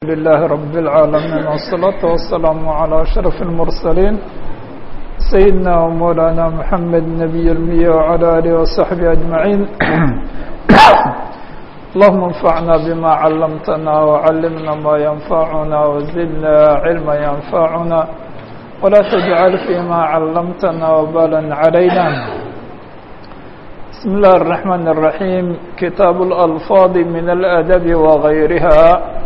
لله رب العالمين والصلاة والسلام على أشرف المرسلين سيدنا ومولانا محمد نبي المية وعلى آله وصحبه أجمعين اللهم انفعنا بما علمتنا وعلمنا ما ينفعنا وزدنا علما ينفعنا ولا تجعل فيما علمتنا وبالا علينا بسم الله الرحمن الرحيم كتاب الألفاظ من الأدب وغيرها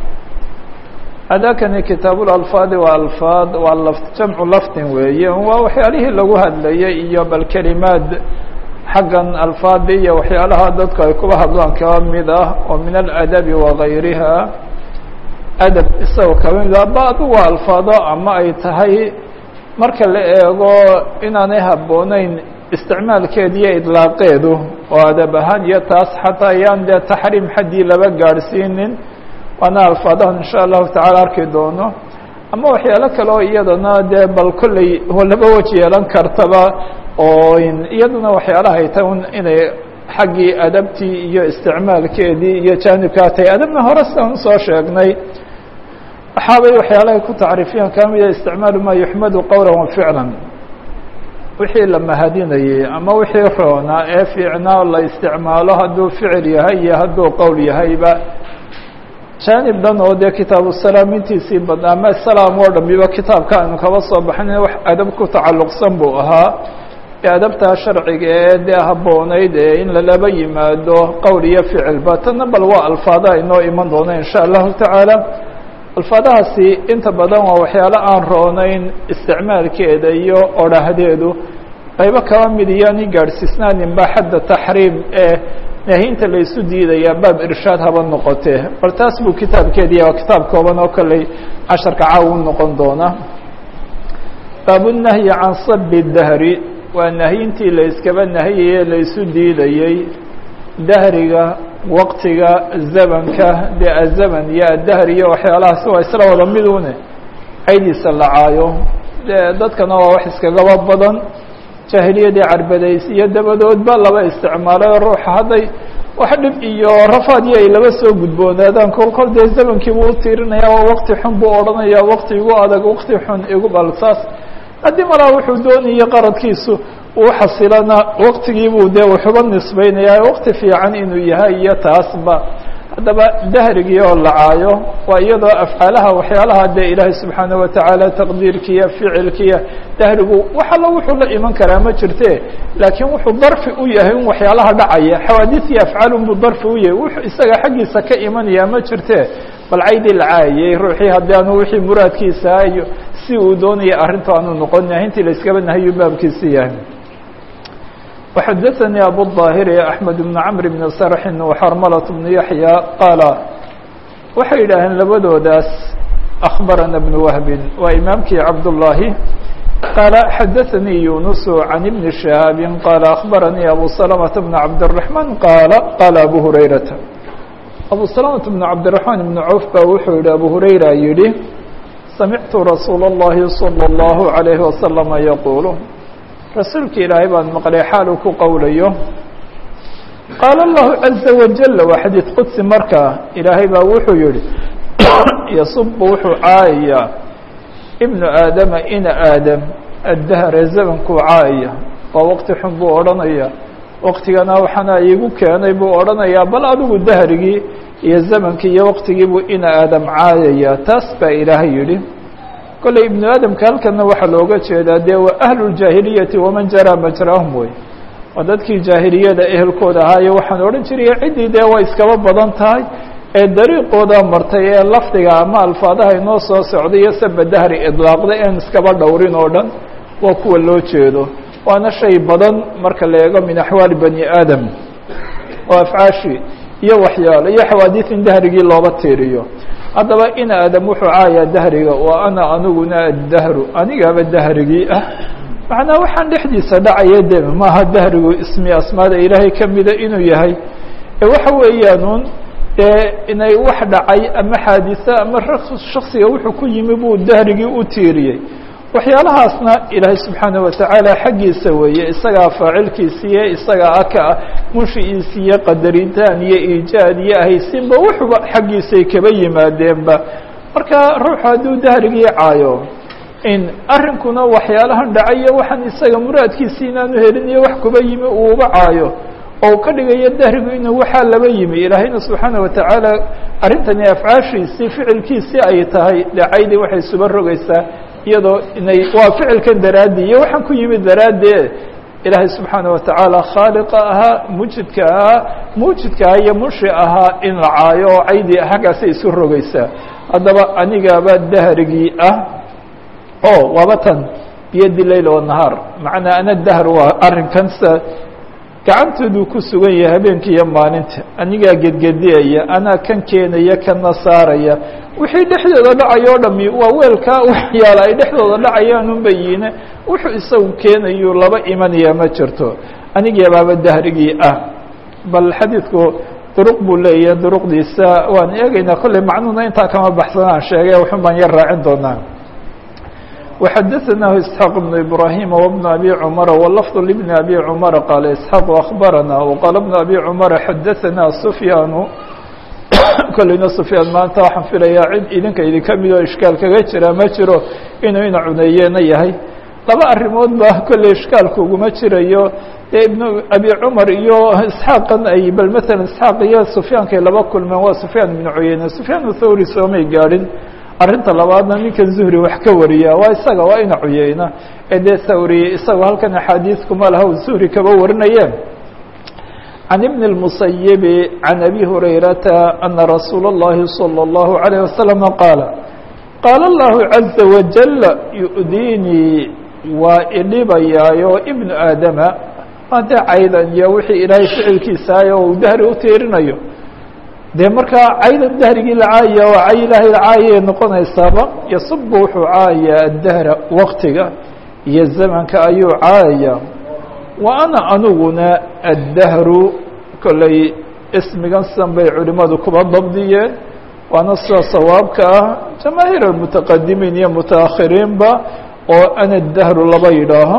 أdاkani kitaaب الألفاaظ وألفاaظ waa جمع lftin weeye waa waxyaalihii lagu hadlayay iyo bal kelimaad xaggan alfaadi iyo waxyaalaha dadku ay kuba hadlaan kaba mid ah oo min الأdب وغayriha adab isagoo kaba mid ah badu waa alfaado ama ay tahay marka la eego inaanay habooneyn isticmaalkeed iyo idlaaqeedu oo adab ahaan iyo taas xataa ayaan dee taxriim xaddii laba gaadhsiinin waana alfaadahan insha allahu tacala arki doono ama waxyaalo kale oo iyadana dee bal kolley laba weji yeelan kartaba oo iyaduna waxyaalaha ay tahay inay xaggii adabtii iyo isticmaalkeedii iyo jaanibkaa tahay adabna hore sidan usoo sheegnay waxaabay waxyaalahay ku tacriifiyaan ka mida isticmaalu maa yuxmadu qowla wa ficlan wixii la mahadinayey ama wixii roonaa ee fiicnaa la isticmaalo hadduu ficil yahay iyo hadduu qowl yahayba jaanib dhan oo dee kitaabu salaam intiisii badna ama salaam oo dhamiba kitaabka aynu kaba soo baxnay wax adab ku tacalluqsan buu ahaa ee adabtaa sharciga ee dee habboonayd ee in lalaba yimaado qowl iyo ficilba tanna bal waa alfaadaha inoo iman doona insha allahu tacaala alfaadahaasi inta badan waa waxyaalo aan roonayn isticmaalkeeda iyo odhahdeedu qaybo kaba mid iyoani gaadhsiisnaaninba xadda taxriim ee nahinta la isu diidaya baab irshaad haba noqotee bal taas buu kitaabkeediya waa kitaab kooban oo kolley casharka caaw u noqon doona baabunahyi can sabi dahri waa nahyintii la iskaba nahiyaye la isu diidayey dahriga waqtiga zamanka dee azaman iyo addahr iyo waxyaalahaasi waa isla wada midune caydiisa la caayo dee dadkana waa wax iskagaba badan jaahiliyadii carbadays iyo dabadoodba laba isticmaalay ruuxa hadday wax dhib iyo rafaadii ay laba soo gudboonaadaan kol kol dee zamankii buu utiirinaya waa waqti xun buu odhanaya waqti igu adag waqti xun igu balsaas haddii malaa wuxuu doonayay qaradkiisu uu xasilana waqtigiibuu dee wuxuba nisbeynaya waqti fiican inuu yahay iyo taasba haddaba dahrigii oo la caayo waa iyadoo afcaalaha waxyaalaha dee ilaahay subxaana watacaala taqdiirkiiyo ficilkiiyo dahrigu wax allo wuxuu la iman karaa ma jirte laakiin wuxuu darfi u yahay in waxyaalaha dhacaya xawaadis iyo afcaal unbuu darfi u yahay wuxuu isaga xaggiisa ka imanaya ma jirte bal caydii la caayayey ruuxii haddii aanu wixii muraadkiisa iyo si uu doonaya arrinta aanu noqon nahintii la iskaba nahayu baabkiisi yahay وxdثnي أbو الظاhر أحمد بن عمر بن سرح وxرملة بن يحيى qاaل waxay yidhaaheen labadoodaas أخبرنا بن وهب waa imaamkii cabداللahi qاaل xdثnي يuنس عن بن شهاaب qاaل أخبرني أbو سلمة بن عبدالرحمن qاaل qاaل أbو هريرة أbو سلمة بن عبدالرحمن بن عوف ba wuxuu yihi أbو هريرة yihi سمعت رsuuل اللhi صلى الله عليه وسلم يقuل rasuulka ilaahay baan maqlay xaal uu ku qowlayo qaala allahu caza wajal waa xadiid qudsi markaa ilaahay baa wuxuu yihi yasubu wuxuu caayayaa ibnu aadama ina aadam addahre zamankuu caayaya waa waqti xun buu odhanaya waqtigana waxaana iigu keenay buu odhanayaa bal adigu dahrigii iyo zamankii iyo waqtigii buu ina aadam caayaya taas baa ilaahay yihi kolley ibnu aadamka halkana waxaa looga jeedaa dee waa ahlu ljaahiliyati waman jaraa majraahum wey waa dadkii jaahiliyada ehelkooda ahaayo waxaan odhan jiraya ciddii dee way iskaba badan tahay ee dariiqooda martay ee lafdiga ama alfaadaha inoo soo socday iyo saba dahri idlaaqda een iskaba dhowrin oo dhan waa kuwa loo jeedo waana shay badan marka la eego min axwaali bani aadam oo afcaashi iyo waxyaalo iyo xawaadiis in dahrigii looba tiiriyo haddaba in aadam wuxuu caayaa dahriga wa ana aniguna addahru anigaaba dahrigii ah macnaa waxaan dhexdiisa dhacaya de maaha dahrigu ismi asmaada ilaahay kamida inuu yahay ee waxa weeyaanuun dee inay wax dhacay ama xaadisa ama shaksiga wuxuu ku yimi buu dahrigii u tiiriyey waxyaalahaasna ilaahay subxaanaه watacaala xaggiisa weeye isagaa faacilkiisiiyo isagaa aka munshiiisi iyo qadaritaan iyo iijaad iyo ahaysinba wuxuba xaggiisay kaba yimaadeenba marka ruuxu hadduu dahrigii caayo in arrinkuna waxyaalahan dhacayo waxaan isaga muraadkiisi inaanu helinayo wax kuba yimi uuba caayo oo ka dhigayo dahrigu inuu waxaa laba yimi ilaahayna subxaana watacaala arrintani afcaashiisii ficilkiisii ay tahay dhacaydii waxay isuba rogaysaa iyadoo inay waa ficilkan daraaddi iyo waxaan ku yimid daraaddeed ilaahay subxaana watacaala khaaliqa ahaa mujidka ahaa muujidka ahaa iyo munshi ahaa in la caayo oo caydii haggaasay isu rogaysaa haddaba anigaaba dahrigii ah o waaba tan biyadi leyl wanahaar macnaa ana dahr waa arrinkan sa gacantooduu ku sugan yahay habeenka iyo maalinta anigaa gedgediyaya anaa kan keenaya kana saaraya wixii dhexdooda dhacay o dhami waa weelkaa waxyaala ay dhexdooda dhacayaan un bayiine wuxuu isagu keenayu laba imanaya ma jirto anigeebaaba dahrigii ah bal xadiidku duruq buu leeyahay duruqdiisa waan eegaynaa kolley macnuhuna intaa kama baxsanaan sheegay waxun baan yar raacin doonaa وxdثnah إسحاq بن إبراهيم وبن أbي cمر واللفظ لبن أbي cمر qال إسحاq أخبرnا وqال بن أbي cمر xdثnا سفyاn kolleyna سفyاan maanta waxaan filaya cid idinka idinka mid oo ishkaal kaga jira ma jiro inuu ina cuneeyena yahay laba arrimood ba kolley ishkaalka uguma jirayo dee iبن أbي cمر iyo إسحاaqan ay bal mثalا إسحاaq iyo سفyaankay laba kulmeen waa سفyاan بن cuyeyne سفyاan الthawri soomay gaadhin arrinta labaadna ninkan zuhri wax ka wariya waa isaga waa ina cuyeyna ee dee thawri isagoo halkan axaadiiskuma laha u zuhri kaba warinayeen can ibn الmusayibi can abi hurayrata ana rasuula اllahi salى اllahu عalيه wasalama qaala qaala allahu caza wajal yu'diinii waa idhibayaayo ibnu aadama hadee caydan iyo wixii ilaahay ficilkiisaayo uu dahri u tiirinayo dee markaa caydan dahrigii la caayaya waa cay ilaahay la caayay noqonaysaaba yasubu wuxuu caayayaa addahra waktiga iyo zamanka ayuu caayaya wa ana aniguna addahru kolley ismigan sidan bay culimadu kuba dabdiyeen waana sida sawaabka ah jamaahiir almutaqadimiin iyo mutaakhiriinba oo ana dahru laba yidhaaho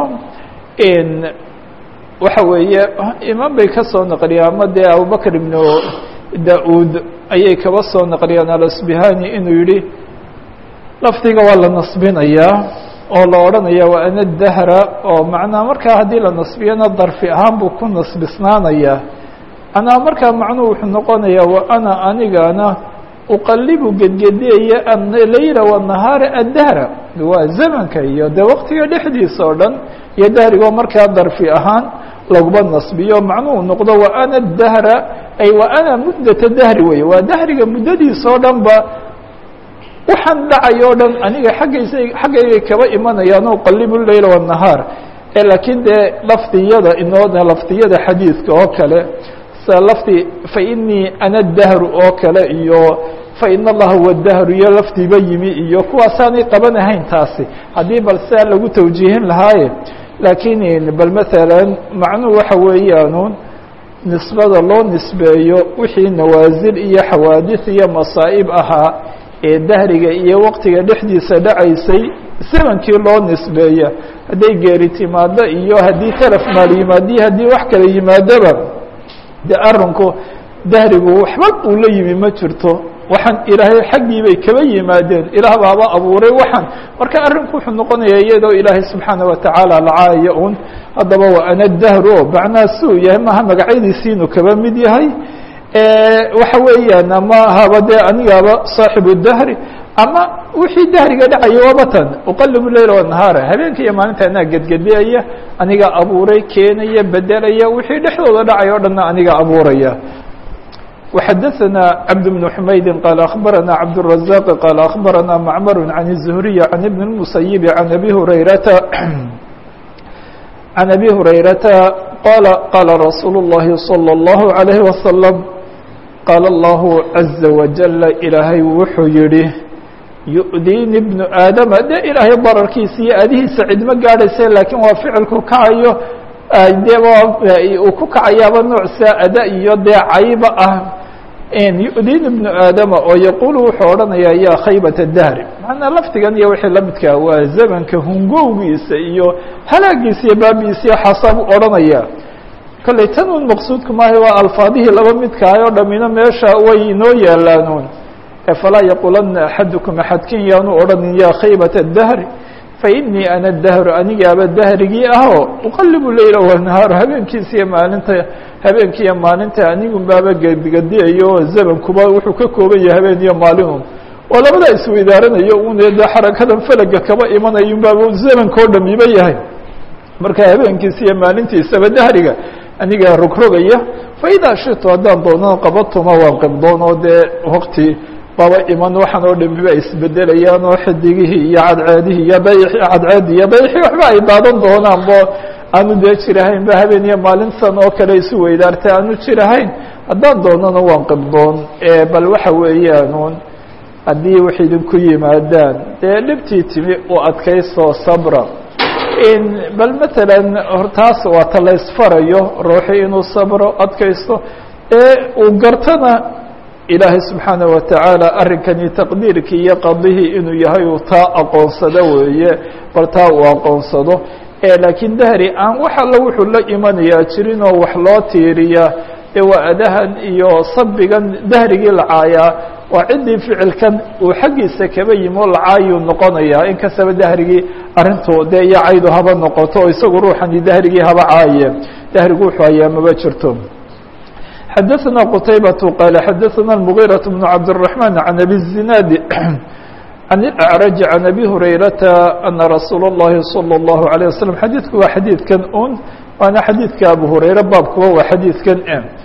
waxa weeye imaan bay ka soo naqliyaan ama dee abubakr ibnu da-uud ayay kaba soo naqliyaan alasbihani inuu yihi lafdiga waa la nasbinayaa oo la odhanaya waa ana dahra oo macnaa markaa haddii la nasbiyana darfi ahaan buu ku nasbisnaanayaa anaa markaa macnuhu wuxuu noqonayaa wa ana anigana uqalibu gedgediyaya aleyla wanahaara addahra waa zamanka iyo dee waqtiga dhexdiisa oo dhan iyo dahrigoo markaa darfi ahaan laguma nasbiyo macnuhu noqdo wa ana dahra ay wa ana muddata dahri wey waa dahriga muddadiisa oo dhan ba waxaan dhacay o dhan aniga xaggaysa xaggaygay kaba imanayaan uqalibu leyla wanahaar ee laakiin dee lafdiyada inoo lafdiyada xadiidka oo kale sida lafdi fainii ana dahru oo kale iyo fain allaha huwa dahru iyo lafdiba yimi iyo kuwaasaanay qabanahayn taasi haddii bal sidaa lagu tawjiihin lahaaye laakiin bal maalan macnuhu waxa weeyaanuun nisbada loo nisbeeyo wixii nawaasil iyo xawaadis iyo masaa'ib ahaa ee dahriga iyo waqtiga dhexdiisa dhacaysay zamankii loo nisbeeya hadday geeri timaado iyo haddii talaf maal yimaadiyo haddii wax kala yimaadoba de arinku dahrigu waxba uu la yimi ma jirto waxaan ilaahay xaggii bay kaba yimaadeen ilaah baaba abuuray waxaan marka arrinku wuxuu noqonaya iyadoo ilaahay subxaana watacaala lacaaya un haddaba waa ana dahru o macnaha suu yahay maaha magacyadiisiinu kaba mid yahay waxa weeyaan ama haba dee anigaaba saaxibu dahri ama wixii dahriga dhacaya waaba tan uqalibu leyla wanahaara habeenka iyo maalinta anaa gedgediyaya aniga abuuray keenaya bedelaya wixii dhexdooda dhacay o dhanna aniga abuuraya وxdثnا cبد بن حmayd qال أخبرnا cبدالرزاq qال أخبرnا معmر عن الزهري عن بن المسيب عن أbي هريرة عن أbي هريرة qال qال رsuuل اللhi صلى الله عليه وسلم qال الله عزa وجل ilaahay wuxuu yihi يؤdينi بن aadم de ilaahay bararkiisa iyo adihiisa cidma gaadhaysa lakiin waa ficilku kacayo de uu ku kacayaaba noocsa ada iyo dee cayba ah yu'din ibnu aadama oo yaquulu wuxuu odhanayaa yaa khaybata dahri macnaa lafdigan iyo wixii lamidkaa waa zamanka hungowgiisa iyo halaagiisa iyo baabiisa iyo xasaabuu odhanaya kolley tan un maqsuudku maaha waa alfaadihii laba midkahay oo dhamina meesha way inoo yaalaanuun falaa yaqulana axadukum axadkin yaanu odhanin yaa khaybat dahri fainii ana dahru anigaaba dahrigii ahoo uqalibu leyla wanahaaru habeenkiisa iyo maalinta habeenkiiyo maalinta anigun baaba gedigadiyayo oo zamankuba wuxuu ka kooban yahay habeen iyo maalinun oo labadaa isweydaaranayo un de xarakadan felaga kaba imanayun baaba zamanka o dhamiba yahay marka habeenkiisa iyo maalintiisaba dahriga anigaa rogrogaya faidaa shitu haddaan doonana qabatuma waan qibdoon oo dee wakti baba iman waxaan oo dhamiba ay isbedelayaan oo xidigihii iyo cadceedihii iyo dayxi cadceedii iyo dayxii waxba ay daadan doonaan bo aanu dee jirahayn ba habeen iyo maalintan oo kale isu weydaartay aanu jirahayn haddaan doonana waan qibdoon bal waxa weeyaanuun haddii wax idinku yimaadaan dee dhibtii timi u adkaysto sabra bal matalan hortaas waa ta la ysfarayo ruuxii inuu sabro adkaysto ee uu gartana ilaahay subxaanaه watacaala arrinkani taqdiirkii iyo qadihii inuu yahay uu taa aqoonsado weeye bal taa uu aqoonsado laakiin dahri aan wax alla wuxuu la imanayaa jirin oo wax loo tiiriyaa ee waa adahan iyo sabigan dahrigii lacaayaa waa ciddii ficilkan uu xaggiisa kaba yimi oo lacaayuu noqonayaa in kastaba dahrigii arrintu dee iyo caydu haba noqoto oo isagu ruuxani dahrigii haba caaye dahrigu wuxuu hayaa maba jirto xadaثna qtaybaة qال xadaثna المغيرة بن cabdالرحمن عن أbي الزiناad عن الأعرج عن أbي هurayرaةa أنa رasuul الlahi صلى الله عليه وسلم xadiidku waa xadiidkan un waana xadiidka abu hurayre baabkuba waa xadiidkan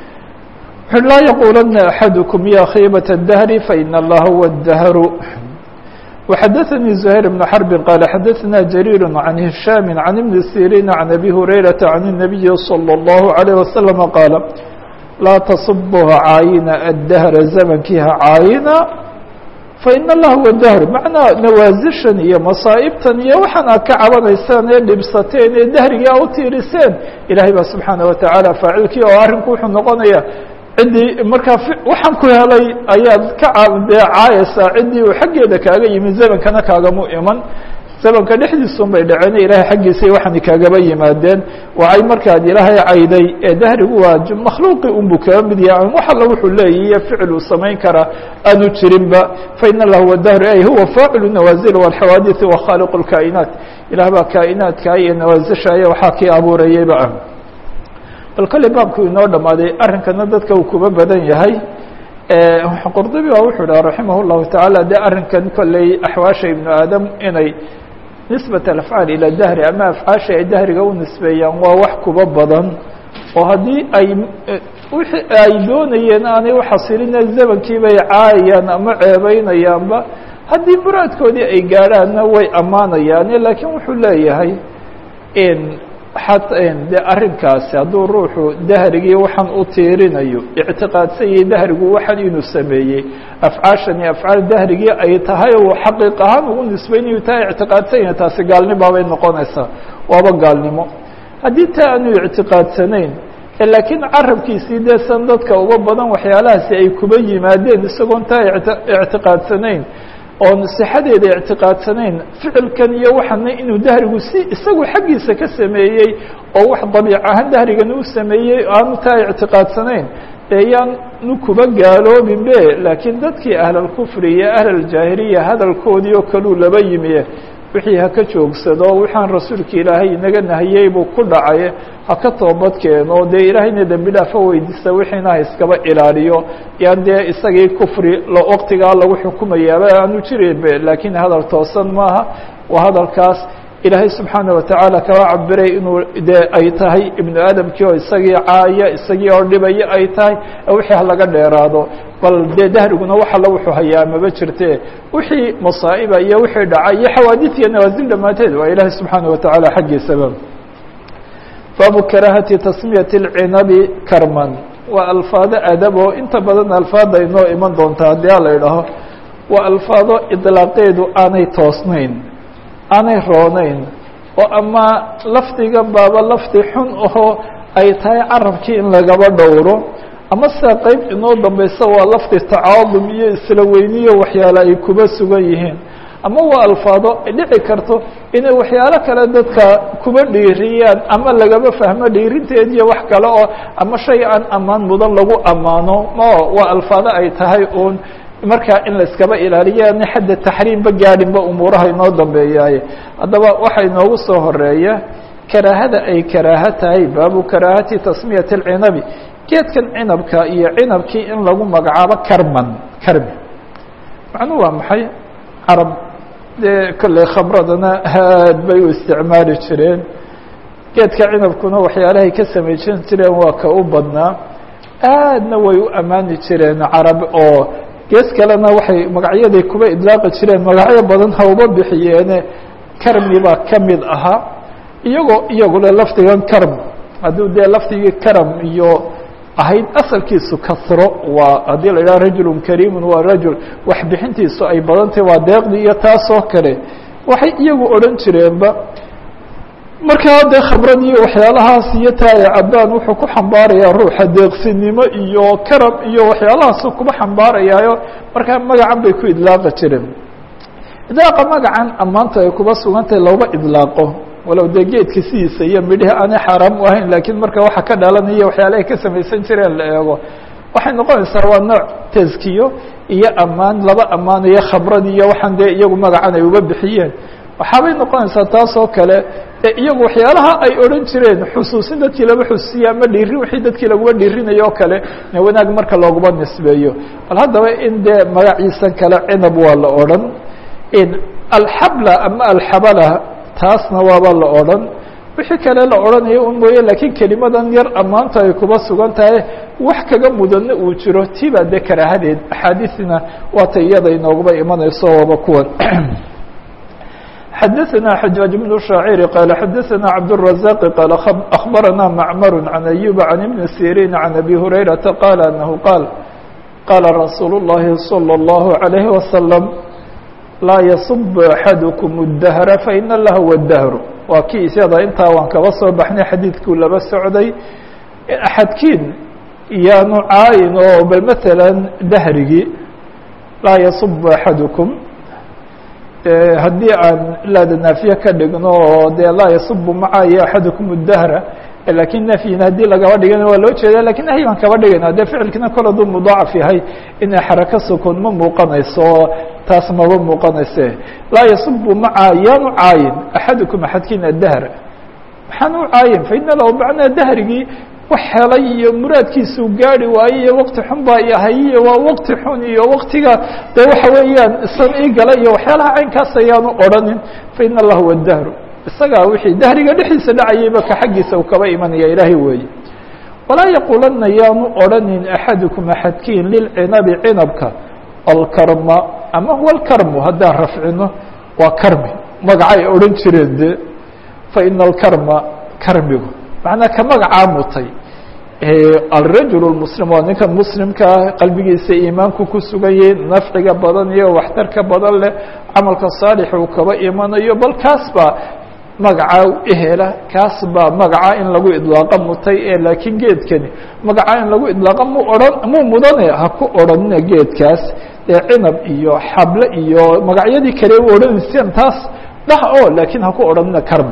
laa yqulana أحadكم ya khيbaة الدهر faإن اllaha هو الدهر وxadaثnي زهير بن حرب qال xadaثna جرير عن هiشhام عن بن سيrين عن أbي هurayرaةa عن النبي صلى الله عليه وسلم qاaل laa tasubha caayina addahra zamankii ha caayina faina allah huwa dahr macnaa nawaasishan iyo masaa'ibtan iyo waxaan aad ka cabanaysaan ee dhibsateen ee dahrigii a u tiiriseen ilaahay baa subxaana watacaala faacilkii oo arrinku wuxuu noqonaya ciddii markaa waxaan ku helay ayaad ka dee caayaysaa ciddii uu xaggeeda kaaga yimi zamankana kaagamu iman zamanka dhexdiisun bay dhaceen ilaahay xaggiisay waxaani kaagaba yimaadeen wacay markaad ilaahay cayday ee dahrigu waa makhluuqi unbuu kaga mid yahay an wax alla wuxuu leeyahy iyo ficil uu samayn karaa aanu jirinba faina allah huwa dahru ay huwa faacilu nawaazil walxawaadiثi wa khaaliq اlkaa'inaat ilaah baa kaa'inaadka iyo nawaasishaya waxaa kii abuurayeyba ah bal kale baabku inoo dhamaaday arrinkana dadka uu kuba badan yahay qurdubi baa wuxuu dhaha raximah اllahu tacaala de arrinkan kolley axwaasha ibnu aadam inay nisbat alafcaal ila dahri ama afcaasha ay dahriga u nisbeeyaan waa wax kuba badan oo haddii ay wixii ay doonayeen aanay uxasilina zamankii bay caayayaan ama ceebeynayaanba haddii muraadkoodii ay gaadhaanna way ammaanayaane laakiin wuxuu leeyahay de arrinkaasi hadduu ruuxu dahrigii waxaan u tiirinayo ictiqaadsan yahay dahrigu waxan inuu sameeyey afcaashani afcaal dahrigii ay tahay oo xaqiiq ahaan ugu nisbeynayu taa ictiqaadsan yahay taasi gaalnimaabay noqonaysaa waaba gaalnimo haddii taa aanu ictiqaadsanayn laakiin carabkiisii dee san dadka uga badan waxyaalahaasi ay kuba yimaadeen isagoon taa ictiqaadsanayn oon sixadeeda ictiqaadsanayn ficilkan iyo waxana inuu dahrigu si isagu xaggiisa ka sameeyey oo wax dabiic ahaan dahrigan uu sameeyey aanu taa ictiqaadsanayn ee yaanu kuba gaaloobin be laakiin dadkii ahlalkufri iyo ahlaljaahiliya hadalkoodii oo kaluu laba yimi wixii haka joogsado waxaan rasuulka ilaahay inaga nahiyey buu ku dhacay haka toobad keeno dee ilaahayna dembi dhaafo weydiista wixiina ha iskaba ilaaliyo yaan dee isagii kufri waqtigaa lagu xukumayaaba aanu jirinbe laakiin hadal toosan maaha waa hadalkaas ilaahay subxaana watacaala kaba cabiray inuu dee ay tahay ibnu aadamkii oo isagii caaya isagii oo dhibaya ay tahay wixii halaga dheeraado bal dee dahriguna wax alla wuxuu hayaa maba jirte wixii masaa'iba iyo wixii dhaca iyo xawaadid iyo nawaasil dhammaanteed waa ilaahay subxaana watacaala xaggiisaba baabu karaahati tasmiyati اlcinabi karman waa alfaado adabo inta badan alfaada inoo iman doonta haddii a la idhaho waa alfaado idlaaqeedu aanay toosnayn aanay roonayn oo ama lafdiga baaba lafdi xun ahoo ay tahay carabkii in lagaba dhowro ama se qeyb inoo dambeysa waa lafdi tacaadum iyo isla weyniyo waxyaale ay kuba sugan yihiin ama waa alfaado dhici karto inay waxyaalo kale dadka kuba dhiiriyaan ama lagaba fahmo dhiirinteed iyo wax kale oo ama shay aan ammaan mudan lagu ammaano ma waa alfaado ay tahay uun marka in la iskaba ilaaliyo ana xadda taxriimba gaadhinba umuuraha inoo dambeeyaaye haddaba waxaa inoogu soo horeeya karaahada ay karaaho tahay baabu karaahati tasmiyati اlcinabi geedkan cinabka iyo cinabkii in lagu magacaabo karman karmi macnuhu waa maxay carab dee kolley khamradana aad bay u isticmaali jireen geedka cinabkuna waxyaalahay ka samaysan jireen waa ka u badnaa aadna way u ammaani jireen carab oo gees kalena waxay magacyaday kuba idlaaqi jireen magacyo badan ha uba bixiyeene karmi baa ka mid ahaa iyagoo iyagule lafdigan karm hadduu dee lafdigii karam iyo ahayd asalkiisu kasro waa haddii la yidhaha rajulun kariimun waa rajul wax bixintiisu ay badantay waa deeqdii iyo taasoo kale waxay iyagu odhan jireenba markaa dee khamrad iyo waxyaalahaas iyo taaya cabbaan wuxuu ku xambaarayaa ruuxa deeqsinimo iyo karam iyo waxyaalahaasu kuba xambaarayaayo markaa magacan bay ku idlaaqi jireen idlaaqa magacan ammaanta ay kuba sugantahay looba idlaaqo walow dee geedka sidiisa iyo midhihi aanay xaaraam u ahayn laakiin marka waxa ka dhalanaya waxyaalahay ka samaysan jireen la eego waxay noqonaysaa waa nooc taskiyo iyo ammaan laba ammaanayo khamradii iyo waxaan dee iyagu magacan ay uga bixiyeen waxaabay noqonaysaa taas oo kale ee iyagu waxyaalaha ay odhan jireen xusuusin dadkii laba xusuusiya ama dhiirin wixii dadkii laguma dhiirinayo o kale wanaag marka looguma nisbeeyo bal haddaba in dee magaciisan kale cinab waa la odhan alxabla ama alxabala taasna waaba la odhan wixii kale la odhanayo un mooye laakiin kelimadan yar ammaanta ay kuba sugan tahay wax kaga mudanna uu jiro tiibaa dee karaahadeed axaadiisina waata iyada inooguba imanayso waaba kuwan xadaثna xajaaج بن شhaacيr qال xadaثna cabdالرaزاq qال أخbarana macmr عan أyuب عan iبn sirin عan أbي هurayرaةa qال أنه qاal qاla rasuul الlahi صلى الlه عليه وsلم laa yصب أxadكم الdهر faإn lahw الdهr waa kii isyada intaa waan kaba soo baxnay xadiidkuu laba socday axadkiin yaanu caayin oo bal mثalا dahrigii laa yصب أxadكم haddii aan laada naafiye ka dhigno oo dee laa yasubu macaayo axadukum اdahra lakin nafyin haddii lagaba dhigana waa loo jeeda lakin nahyi baan kaba dhigayna dee ficilkina kol hadduu mudaacaf yahay inay xarako sukun ma muuqanayso oo taas maba muuqanayse laa yasubu macaa yaanu caayin axadukum axadkiina dahra maxaan u caayin faina lahu macnaa dahrigii wax helay iyo muraadkiisuu gaari waaye iyo waqti xun baa yahay iyo waa waqti xun iyo waqtiga de waxa weeyaan isan ii gala iyo waxyaalaha caynkaas ayaanu odhanin faina allah huwa dahru isagaa wixii dahriga dhexdiisa dhacayayba ka xaggiisa uu kaba imanaya ilaahay weeye walaa yaquulanna yaanu odhanin axadukum axadkiin lilcinabi cinabka alkarma ama huwa alkarmu haddaan rafcino waa karmi magacay odhan jireen de faina alkarma karmigu macnaa ka magacaa mutay alrajul اmuslim waa ninkan muslimkaa qalbigiisa iimaanku ku sugan yahay nafciga badan iyo waxtarka badan leh camalka saalix uu kaba imanayo bal kaas baa magacaa ehela kaas baa magacaa in lagu idlaaqa mutay ee laakiin geedkani magacaa in lagu idlaaqa mu ohan mu mudane ha ku odhanina geedkaas ee cinab iyo xable iyo magacyadii kale u odhanayseen taas dhah o laakiin ha ku odhanina karm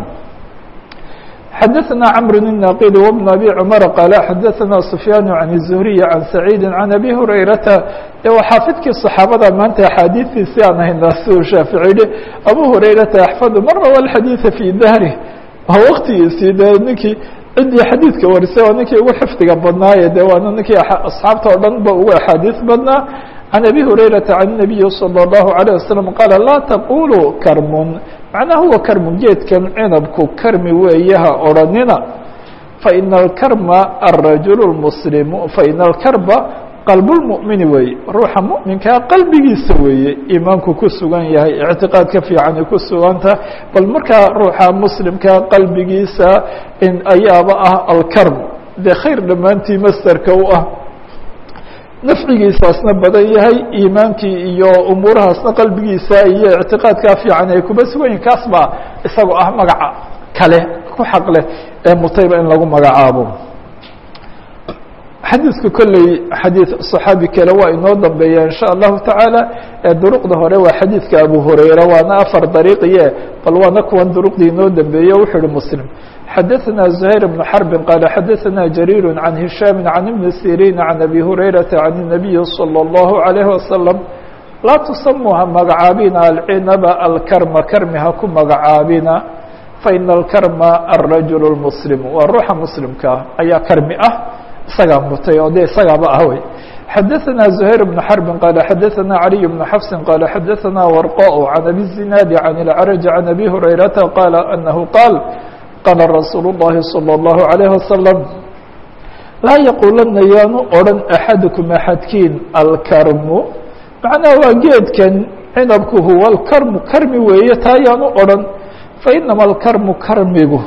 xadaثna cmr الناqd وبن أbي cmر qال xadaثna سfyاn عن الزهري عن سعيid عن أbي هurayرaةa e waa xaafidkii صaxaabada maanta axaadiistiisi aan hayna si uu shaafiعي abu هurayرaةa أxفd mar rawa الxadيiثa fي dahrih waa wktigiisii de ninkii ciddii xadiidka warisay waa ninkii ugu xifdiga badnaaye de waana ninkii asxaabta o dhan ba ugu axaadiiث badnaa عن أbي هurayرaةa عن النaبiي صلى الله عليه وسلم qاaل laa تqulوا karmun macnaa huwa karmu geedkan cinabku karmi weeye ha odhanina faina alkarma الrajul الmuslimu faina alkarba qalb اlmuؤmini weeye ruuxa muؤminkaa qalbigiisa weeye iimaanku ku sugan yahay اctiqaadka fiicani ku suganta bal markaa ruuxa muslimkaa qalbigiisa ayaaba ah alkarm dee khayr dhammaantii masderka u ah nafcigiisaasna badan yahay iimaankii iyo umuurahaasna qalbigiisa iyo ictiqaadkaa fiican ay kuba sugan yihin kaas baa isagoo ah magaca kale ku xaq leh ee mutayba in lagu magacaabo xadiidka kolley xadiid صaxaabi kale waa inoo dambeeya in shaء allahu taعaalى ee duruqda hore waa xadiidka abu hurayra waana afar dariiqiye bal waana kuwan duruqdii inoo dambeeye wuxuu uhi muslim xadaثna زhayr بن xرb qال xadaثna جarيir عan هiشhاm عan iبn sirin عan أbي هurayرaةa عan النabiyi صلى الlه عليه وsلم laa tusamuu ha magacaabina alcinaba alkarma karmi ha ku magacaabina faina alkarma alrajul اlmuslim waa ruuxa muslimkaa ayaa karmi ah isagaa mutay oo de isagaaba ah wey xadaثna زhayr بن xرb qال xadaثna عaliي بن xفs qال xadaثna warqاء عan abi الزinaad عan الcrج عan abi هurayrata qال أnahu qaal qala rasuul الlahi slى الlaهu عalيه waslم laa yaqulana yaanu odhan axadكm axadkiin alkarmu macnaha waa geedkan cinabku huwa اlkarmu karmi weeye taa yaanu odhan fainama alkarmu karmigu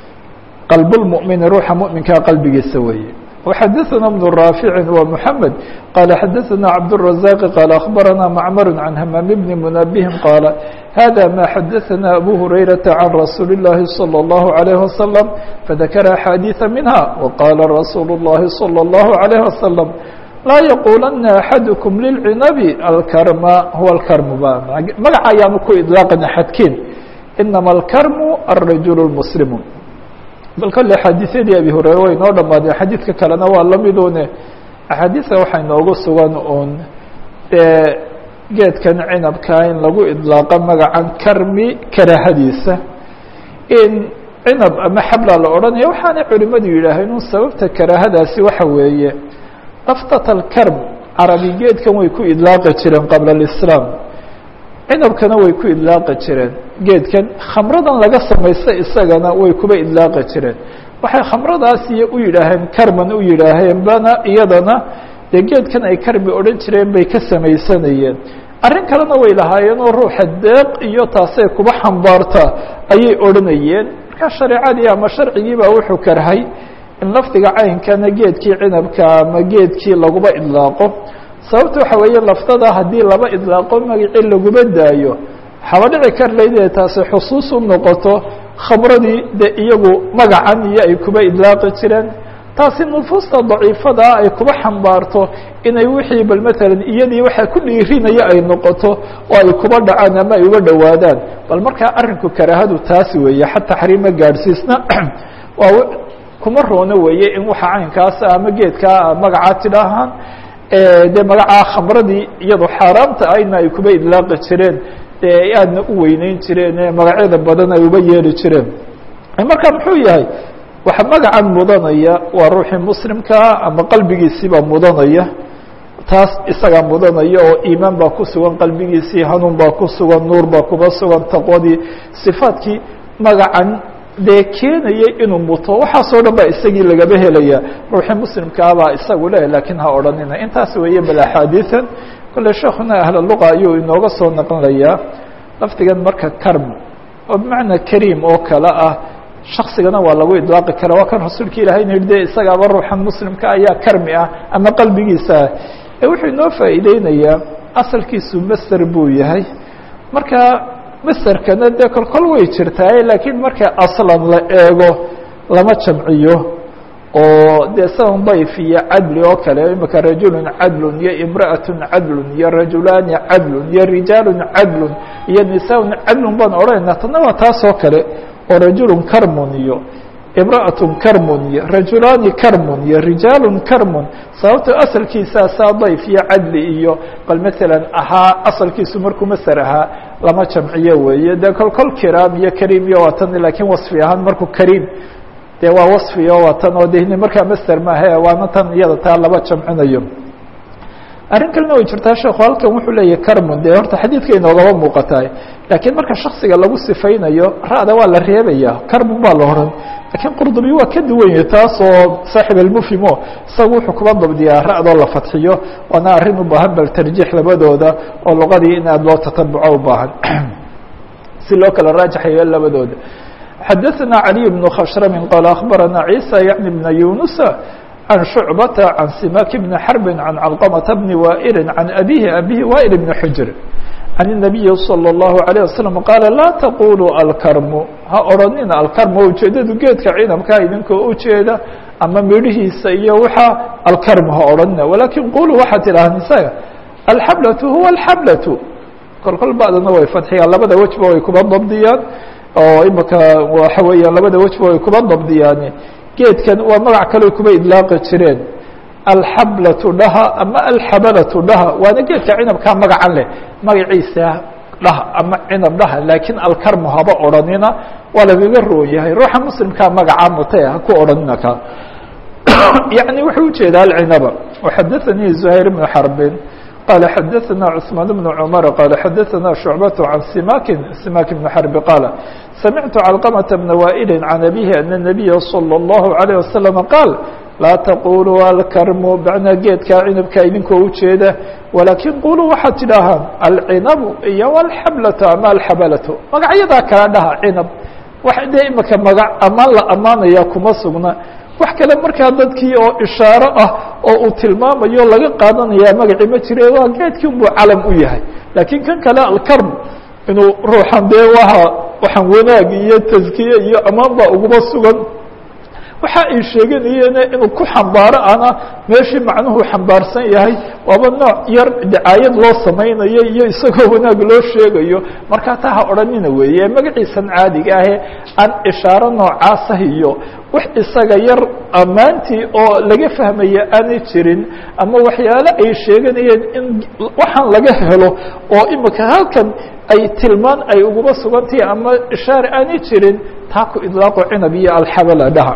qalb الmؤmini ruuxa muؤminkaa qalbigiisa weeye وxadثna بن رافع ومحمد qال xadثna عبدالرزاق qال أخبرنا معمر عن hmام بن منبه qال hذا ما xadثna أbو هريرة عن رsuuل اللhi صلى الله عليه وسلم فذكر أحاديث منها وqال رsuuل اللhi صلى الله عليه وسلم laa yqulana أحadكم للعنب الkrm huوa الkrm magaca ayaanu ku iطلاaqin xadkiin inama الkrm الرaجuل المسلم bal kale axaadiisyadii abi hureyre way noo dhamaadeen xadiidka kalena waa lamidune axaadiista waxay noogu sugan uun dee geedkan cinabkaa in lagu idlaaqo magacan karmi karaahadiisa in cinab ama xabla la odhanaya waxaanay culimadu yidhaaheen un sababta karaahadaasi waxa weeye laftat alkarm carabi geedkan way ku idlaaqi jireen qabla alislaam cinabkana way ku idlaaqi jireen geedkan khamradan laga samaysta isagana way kuba idlaaqi jireen waxay khamradaasiyo u yidhaaheen karman u yidhaaheen bana iyadana dee geedkan ay karmi odhan jireen bay ka samaysanayeen arrin kalena way lahaayeen oo ruuxa deeq iyo taasay kuba xambaarta ayay odhanayeen marka shareecadii ama sharcigii baa wuxuu karhay in lafdiga caynkana geedkii cinabka ama geedkii laguba idlaaqo sababta waxa weeye laftada haddii laba idlaaqo magacii laguma daayo waxaaba dhici kar layd inay taasi xusuus u noqoto khamradii de iyagu magacan iyo ay kuba idlaaqi jireen taasi nufuusta daciifadaa ay kuba xambaarto inay wixii bal matalan iyadii waxaa ku dhiirinaya ay noqoto oo ay kuba dhacaan ama ay uga dhowaadaan bal markaa arrinku karaahadu taasi weeye xata taxriima gaadhsiisna waa kuma roono weeye in waxa caynkaasa ama geedkaa magacaa tidhaahaan dee magacaa khamradii iyadoo xaaraamta ahna ay kuba idlaaqi jireen dee aadna u weyneyn jireen magacyada badan ay uba yeeli jireen marka muxuu yahay waxa magacan mudanaya waa ruuxii muslimkaa ama qalbigiisiibaa mudanaya taas isagaa mudanaya oo iimaan baa ku sugan qalbigiisii hanuun baa ku sugan nuur baa kuba sugan taqwadii sifaadkii magacan dee keenayay inuu muto waxaasoo dhan baa isagii lagaba helaya ruuxii muslimkaabaa isagu leh lakiin ha odhanina intaas weeye bal axaadiian kole sheekuna ahla luqa ayuu inooga soo naqlayaa lafdigan marka karm oo bimacnaa kariim oo kale ah shaksigana waa lagu idlaaqi kara waa kan rasuulka ilahay na yihi de isagaaba ruuxan muslimka ayaa karmi ah ama qalbigiisa ah ee wuxuu inoo faa'iideynayaa asalkiisu master buu yahay marka maserkana dee kolkol way jirtaaye laakiin marka aslan la eego lama jamciyo oo dee sidan dayf iyo cadli oo kale imika rajulun cadlun iyo imra'atun cadlun iyo rajulaani cadlun iyo rijaalun cadlun iyo nisaaun cadlun baan odhanayna tana waa taas oo kale oo rajulun karmun iyo imra'atun karmun iyo rajulaani karmun iyo rijaalun karmun sababto asalkiisaa saa dayf iyo cadli iyo bal matalan ahaa asalkiisu markuu maser ahaa lama jamciyo weeye dee kol kol kiraam iyo kariim iyo waa tan laakiin wasfi ahaan markuu kariim dee waa wasfiyo waa tan oo de markaa master maahe waana tan iyada taa laba jamcinayo arrin kalena way jirtaa sheekhu halkan wuxuu leeyahy carmon dee horta xadiidka inoogaba muuqataay laakiin marka shaksiga lagu sifaynayo ra'da waa la reebaya carmon baa la oran lakiin qurdubi waa ka duwan yahay taas oo saaxib almufhimo isaga wuxuu kuba dabdiyaa ra'doo la fadxiyo waana arrin u baahan bal tarjiix labadooda oo luqadii in aad loo tatabuco u baahan si loo kala raajaxayo labadooda xadaثna عalي بن khshrm qال أخbarana عيسى yعnي بن yuنuس عن شhuعبة عن سimak بن حرب عن علقمة بن وائل عن أbيه أbيه وائل بن حجر عن النبي صلى الله عليه وسلم qاaل لا تقولوا الكرم ha odhanina alkarm ujeedadu geedka ciidamkaa idinkoo ujeeda ama midhihiisa iyo waxa alkarm ha odhanina walakin quluu waxaad tidhahdeen isaga alxablaة huwa الxablaة kol kol ba'dana way fadxiyaan labada wejba way kuba dabdiyaan oo imika waxa weeyaan labada wejba way kuba dabdiyaan geedkan waa magac kale kuba idlaaqi jireen alxablatu dhaha ama alxabalatu dhaha waana geedka cinabkaa magacan leh magaciisa dhaha ama cinab dhaha laakiin alkarmu haba odhanina waa lagaga roon yahay ruuxa muslimkaa magacaa mutay ha ku odhanina ka yaعni wuxuu ujeedaa alcinaba وxadaثanii زuhayr بن xarbin qala xadaثana cثmaan بن cmar qala xadaثana شhucbaة can simakin simak بn xarbi qaala samictu calqmةa bna waئili can abihi ana الnabiya slى الlahu عalيه waslم qaal laa taquluu alkarmu bacna geedkaa cinabka idinkoo ujeeda walaakin quluu waxaad tidhaahaan alcinabu iyo alxablatu ama alxabalatu magacyadaa kala dhaha cinab wax dee imika magac amaan la ammaanaya kuma sugna wax kale markaa dadkii oo ishaaro ah oo uu tilmaamayo laga qaadanaya magacii ma jire waa geedkii unbuu calam u yahay laakiin kan kale alkarm inuu ruuxan dee waa waxaan wanaag iyo taskiye iyo amaan baa uguma sugan waxa ay sheeganayeene inuu ku xambaaro ana meeshii macnuhu xambaarsan yahay waaba nooc yar dacaayad loo samaynayo iyo isagoo wanaag loo sheegayo markaa taa ha odhanina weeye magaciisan caadiga ahe aan ishaaro noocaasah iyo wax isaga yar ammaantii oo laga fahmaya aanay jirin ama waxyaale ay sheeganayeen in waxaan laga helo oo imika halkan ay tilmaan ay uguma sugantahi ama ishaare aanay jirin taa ku idlaaqo cinab iyo alxabala dhaha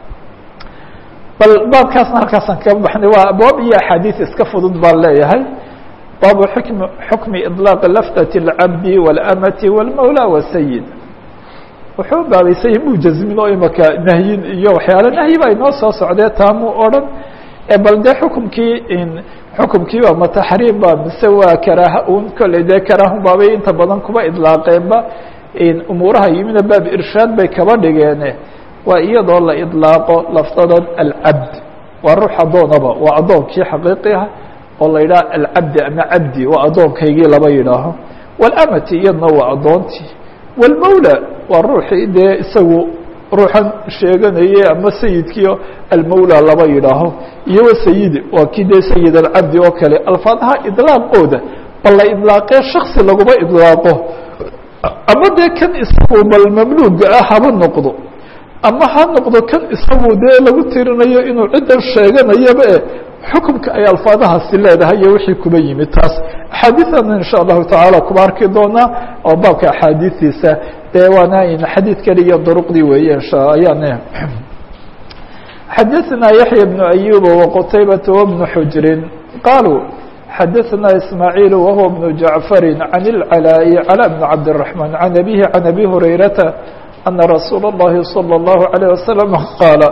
bal baabkaasna halkaasaan kaga baxnay waa abwaab iyo axaadiis iska fudud baan leeyahay baabu xukm xukmi iطlaaq laftati اlcabdi wاlamati wاlmawla wالsayid wuxuu baabaysay muu jazmin oo imaka nahyin iyo waxyaale nahyi baa inoo soo socdee taamuu odhan bal dee xukumkii xukumkii waa ma taxriim ba mise waa karaaha un kolley dee karaahun baabay inta badan kuba idlaaqeenba umuuraha yimina baab irshaad bay kaba dhigeene waa iyadoo la idlaaqo lafdadan alcabd waa ruux addoonaba waa addoonkii xaqiiqiha oo la yidhaha alcabdi ama cabdi waa addoonkaygii laba yidhaaho walamati iyadna waa addoontii wاlmawla waa ruuxii dee isagu ruuxan sheeganaye ama sayidkii almawla laba yidhaaho iyo wasayidi waa kii dee sayid alcabdi oo kale alfaadaha idlaaqooda bal la idlaaqee shaksi laguma idlaaqo ama dee kan isagu bal mamluuga ah haba noqdo ama ha noqdo kan isagu dee lagu tirinayo inuu ciddan sheeganayaba e xukumka ay alfaadahaasi leedahay iyo wixii kuba yimid taas axaadiiana insha allahu tacaala kuba arki doonaa oo baabka axaadiistiisa dee waana xadiid kale iyo duruqdii weeye insha ayaan xadaثna yaحya بن أyuba وqtaybaة وبن xujri qaluu xadaثna ismaaعiil wahuwa بن jaعfari عan الclاء clى بن cabdالرحمن عan abihi عan abi hurayrata أna rasuul الlahi slى الlahu عalيه waslم qaala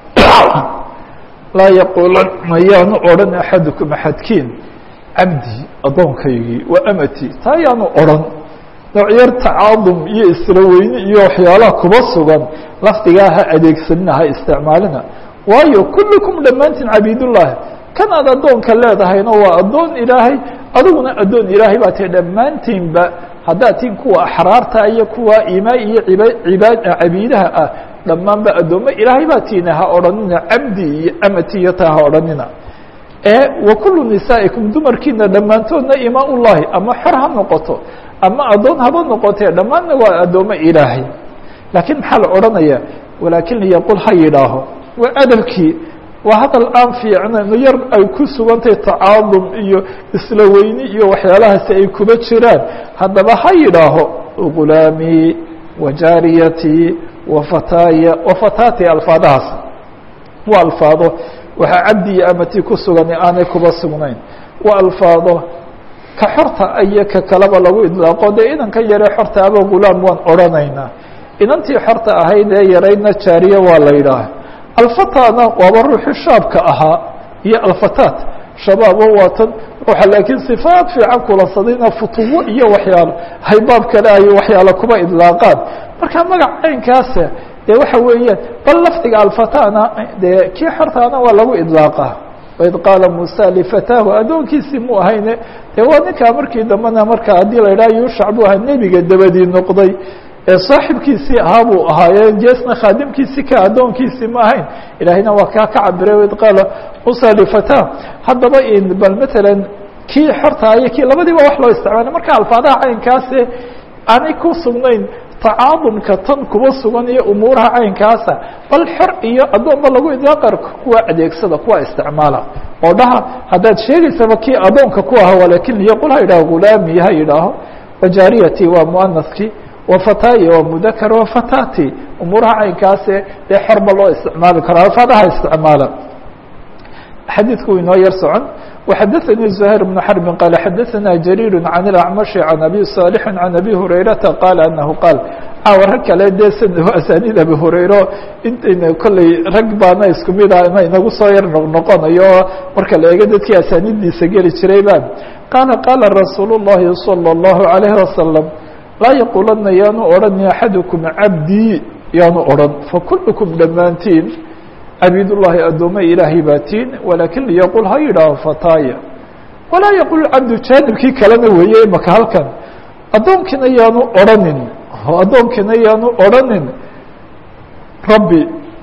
laa yaquulan mayaanu odhan axadukum axadkiin cabdi addoonkaygii wa amati taa yaanu odhan noocyar tacaadum iyo isla weyne iyo waxyaalaha kuba sugan lafdigaa ha adeegsanina ha isticmaalina waayo kullukum dhammaantiin cabiidullaahi kan aad addoonka leedahayna waa addoon ilaahay adiguna addoon ilaahay baa tahay dhammaantiinba haddaad tiin kuwa axraarta iyo kuwa imaa iyo ibaad cabiidaha ah dhammaanba addoommo ilaahay baa tiina ha odhanina cabdi iyo amati iyo taa ha odhanina ee wa kullu nisaa'ikum dumarkiina dhammaantoodna imaa ullaahi ama xor ha noqoto ama addoon haba noqotee dhammaanna waa addoommo ilaahay laakiin maxaa la odhanaya walaakin liyaqul ha yidhaaho waa adabkii waa hadal aan fiicnayn yar ay ku sugantahay tacaadum iyo isla weyni iyo waxyaalahaasi ay kuba jiraan haddaba ha yidhaaho gulaamii wa jaariyatii wa fataaya wa fataati alfaadahaas waa alfaado waxaa cabdi iyo amati ku sugani aanay kuba sugnayn waa alfaado ka xorta iyo ka kaleba lagu idlaaqo dee inanka yaree xorta aba gulaam waan odhanaynaa inantii xorta ahayd ee yaraydna jaariye waa la yidhaaha alfatana waaba ruuxii shaabka ahaa iyo alfataat shabaabo waa tan ruuxa laakiin sifaad fiican kulansadayna futuwo iyo waxyaalo haybaab kale ay waxyaalo kuba idlaaqaan marka magac caynkaasa dee waxa weeyaan bal lafdiga alfatana dee kii xortaana waa lagu idlaaqaa waid qaala musa lifataahu addoonkiisii mu ahayne dee waa ninkaa markii dambena marka haddii la idhaha yuushac buu ahaa nebiga dabadii noqday ee saaxibkiisii ahaa buu ahaaye jeesna khaadimkiisii ka addoonkiisii ma ahayn ilaahayna waa kaa ka cabiray waid qaala musa lifatah haddaba bal matalan kii xorta iyo kii labadiiba wax loo isticmaalay marka alfaadaha caynkaase aanay ku sugnayn tacaadumka tan kuba sugan iyo umuuraha caynkaasa bal xor iyo addoonba lagu idlaaqar kuwa adeegsada kuwa isticmaala oo dhaha haddaad sheegaysaba kii addoonka ku aha walakin liyaqul ha yidhaho gulaami ha yidhaaho wajaariyati waa muanafkii wafataayi waa mudakar wafatati umuuraha caynkaase dee xorba loo isticmaali karo alfaadaha isticmaala xadiidku inoo yar socon وxadثnي زهير بن حرب qال xadثna جرير عن الأعمش عن أbي صالح عن أbي هريرةa qال أنه qاaل caawa rag kale dee snd aسانيd أbي هurayro intayna kolley rag baana isku mid ah ina inagu soo yar noqnoqonayo marka la eego dadkii aساanidiisa geli jiray ba qاala qاala رasuuل اللhi صلى الله عليه وسلم laa yqulana yaanu odhan أحadكم cabdي yaanu odhan fakulكم dhammaantiin cabidالlahi addooma ilaahay baa tiin walakin liyaqul ha yidhaaho fataya walaa yaqul cabdu jaanibkii kalena weeye imaka halkan addoonkiina yaanu odhanin addoonkiina yaanu odhanin rabbi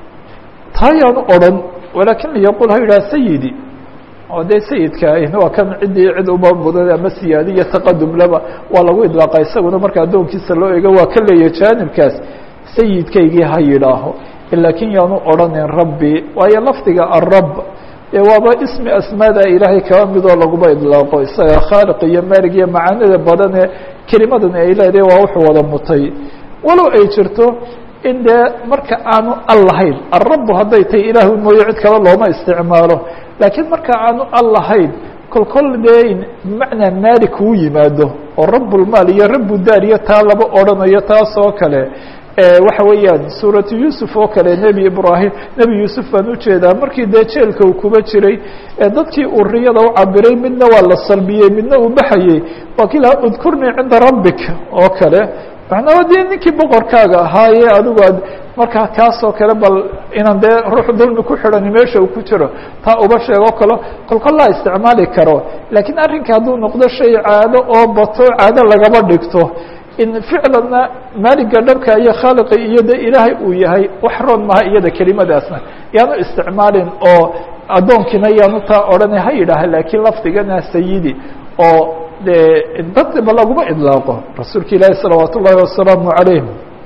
taa yaanu odhan walakin liyaqul ha yidhaha sayidi oo dee sayidka waa kan ciddii cid uba mudan ama siyaadi iyo taqadum laba waa lagu idlaaqa isaguna marka addoonkiisa loo eego waa ka leeyahay jaanibkaas sayidkaygii ha yidhaaho lakin yaanu odhanin rabbi waayo lafdiga arab dee waaba ismi asmaada ilaahay kaba midoo laguma idlaaqo isaga khaaliq iyo maalig iyo macaanida badan ee kelimadan ay leedahay waa wuxuu wada mutay walow ay jirto in dee marka aanu al lahayn alrabu hadday tahay ilaahu mooye cid kale looma isticmaalo laakiin marka aanu al lahayn kol kol dee bimacnaa maalik uu yimaado oo rabulmaal iyo rabudaar iyo taa laba odhanayo taas oo kale waxa weeyaan suuratu yuusuf oo kale nebi ibraahim nebi yuusuf baan ujeedaa markii dee jeelka uu kuba jiray dadkii uu riyada u cabiray midna waa la salbiyey midna uu baxayey waa kii lahaa udkurnii cinda rabbik oo kale macnaa dee ninkii boqorkaaga ahaaye adigu ad markaa kaasoo kale bal inaan dee ruux dulmi ku xidhani meesha uu ku jiro taa uba sheego kalo kolkol laa isticmaali karo laakiin arrinka hadduu noqdo shay caado oo bato caado lagaba dhigto in ficlanna maaliga dhabka iyo khaaliqa iyo de ilaahay uu yahay wax roon maha iyada kelimadaasna yaanu isticmaalin oo addoonkiina yaanu taa odhana ha yidhaaha laakiin lafdigana sayidi oo de dadba laguma idlaaqo rasuulka ilaahi salawaat ullahi wasalaamu calayh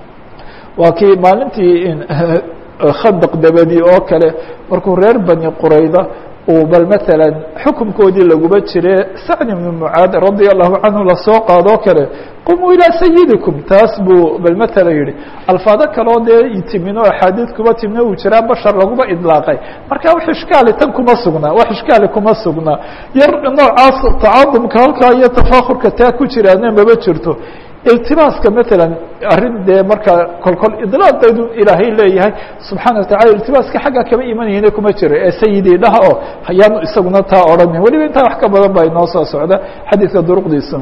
waa kii maalintii khandaq dabadi oo kale markuu reer bani qurayda uu bal matalan xukunkoodii laguba jire sacd ibnu mucaad radia allahu canhu lasoo qaadoo kale qumuu ilaa sayidikum taas buu bal matala yihi alfaado kaloo dee timin oo axaadiid kuba timina uu jiraa bashar laguma idlaaqay marka wax ishkaali tan kuma sugnaa wax ishkaali kuma sugnaa yar noocaas tacaadumka halkaa iyo tafaakurka taa ku jiraana maba jirto iltibaaska matalan arrin dee markaa kolkol idlaaqeedu ilaahay leeyahay subxaana watacala iltibaaska xagga kama imanayna kuma jiro ee sayidii dhaha oo hayaanu isaguna taa odhanin weliba intaa wax ka badan baa inoo soo socda xadiidka duruqdiisa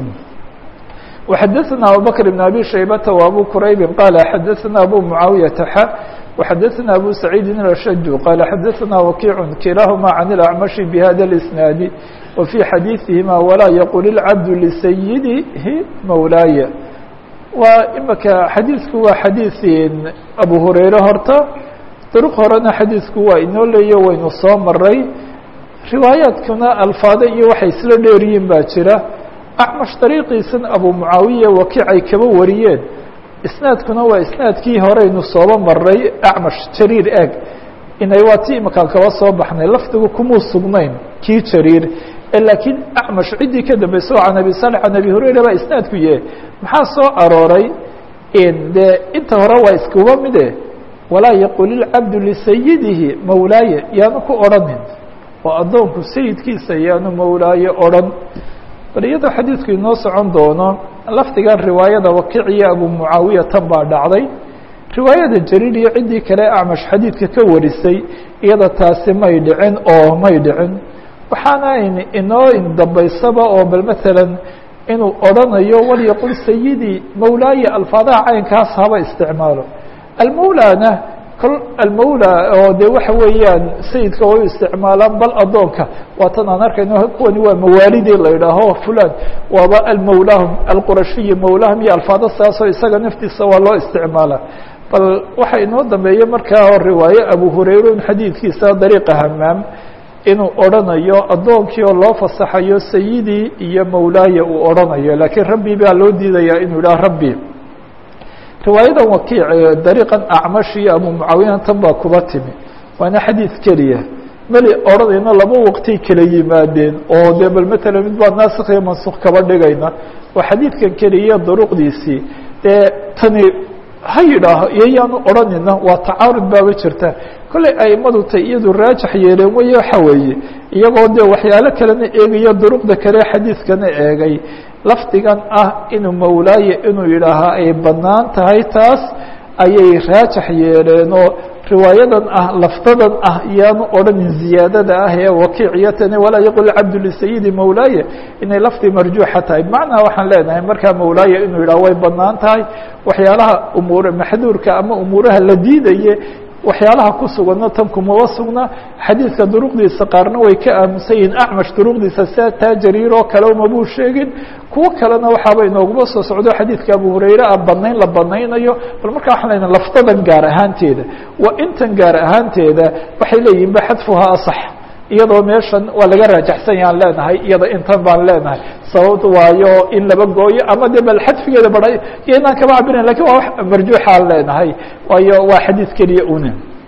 وxadثna abubكر بن abي شhaybة وabو qrayb qال xadثna abو معaaوiyةa x وxadثna abو سacيidi الأشج qال xadثna وkiع kilahma عن الأعمشh بhda الإسناaد وفي xadيiثihima وlaa yqل الcabd لسyidihi mawlaaya waa imika xadiiثku waa xadiiث abu hurayre horta drq horena xadiiثku waa inoo leeyo waynu soo maray riwaayaadkuna alfaado iyo waxay isla dheeryihin baa jira acmash dariiqiisan abu mucaawiya wakic ay kaba wariyeen isnaadkuna waa isnaadkii horeynu sooba maray acmash jariir eeg inay waa ti imakaan kaba soo baxnay lafdigu kumuu sugnayn kii jariir laakiin acmash ciddii ka dambeysay oo can abi salix can abi hurayra baa isnaadku yahe maxaa soo arooray dee inta hore waa iskuba mide walaa yaqul ilcabdu lisayidihi mawlaaya yaanu ku odhanin oo addoonku sayidkiisa yaanu mawlaaye odhan bal iyadoo xadiidku inoo socon doono lafdigan riwaayada wakic iyo abu mucaawiya tan baa dhacday riwaayada jariir iyo ciddii kale acmash xadiidka ka warisay iyada taasi may dhicin oo may dhicin waxaana inoo dambaysaba oo bal matalan inuu odhanayo walyaqul sayidii mawlaaya alfaadaha caynkaas haba isticmaalo almawlaana kol almawla oo de waxa weeyaan sayidka way u isticmaalaan bal addoonka waatan aan arkayno kuwani waa mawaalidii la idhaaho fulan waaba almawlaahum alqurashiyi mawlaahum iyo alfaado saasoo isaga naftiisa waa loo isticmaalaa bal waxa inoo dambeeya markaa riwaaye abu hurayra in xadiidkiisa dariiqa hamaam inuu odhanayo addoonkii oo loo fasaxayo sayidii iyo mawlaaya uu odhanayo laakiin rabbi baa loo diidayaa inuu idhaha rabbi riwaayadan wakiic dariiqan acmash iyo abu mucaawiyan tan baa kuba timi waana xadiid keliya meli odhanayna laba waqtay kala yimaadeen oo dee bal matala mid baa naasikh iyo mansukh kaba dhigayna waa xadiidkan keliya duruqdiisii dee tani ha yidhaaho iyo yaanu odhanayna waa tacaarud baaba jirta kollay aimadu tay iyadu raajax yeeleen weye waxa weeye iyagoo dee waxyaalo kalena eegaya duruqda kale xadiidkana eegay lafdigan ah inuu mawlaaye inuu yidhaahaa ay bannaan tahay taas ayay raajax yeeleenoo riwaayadan ah lafdadan ah yaanu odhanin ziyaadada ah ee wakiiciyatani walaa yaqul cabdu lisayidi mawlaaye inay lafdi marjuuxa tahay bimacnaa waxaan leenahay markaa mawlaaye inuu yidhaha way bannaan tahay waxyaalaha umuur maxduurka ama umuuraha la diidaye waxyaalaha ku suganna tan kumaba sugna xadiidka duruqdiisa qaarna way ka aaminsan yihiin acmash duruqdiisa sia taa jariir oo kale mabuu sheegin kuwo kalena waxaaba inooguma soo socdo xadiidka abu hurayre ah banayn la banaynayo bal markaa waxaan lena lafdadan gaar ahaanteeda waa intan gaar ahaanteeda waxay leeyihin ba xadfuhaa asax iyadoo meeshan waa laga raajaxsan yahaan leenahay iyada intan baan leenahay sababta waayo in laba gooyo ama de bal xadfigeeda bara iyo inaan kaba cabirayn lakin waa wax marjuuxaan leenahay waayo waa xadiid keliya una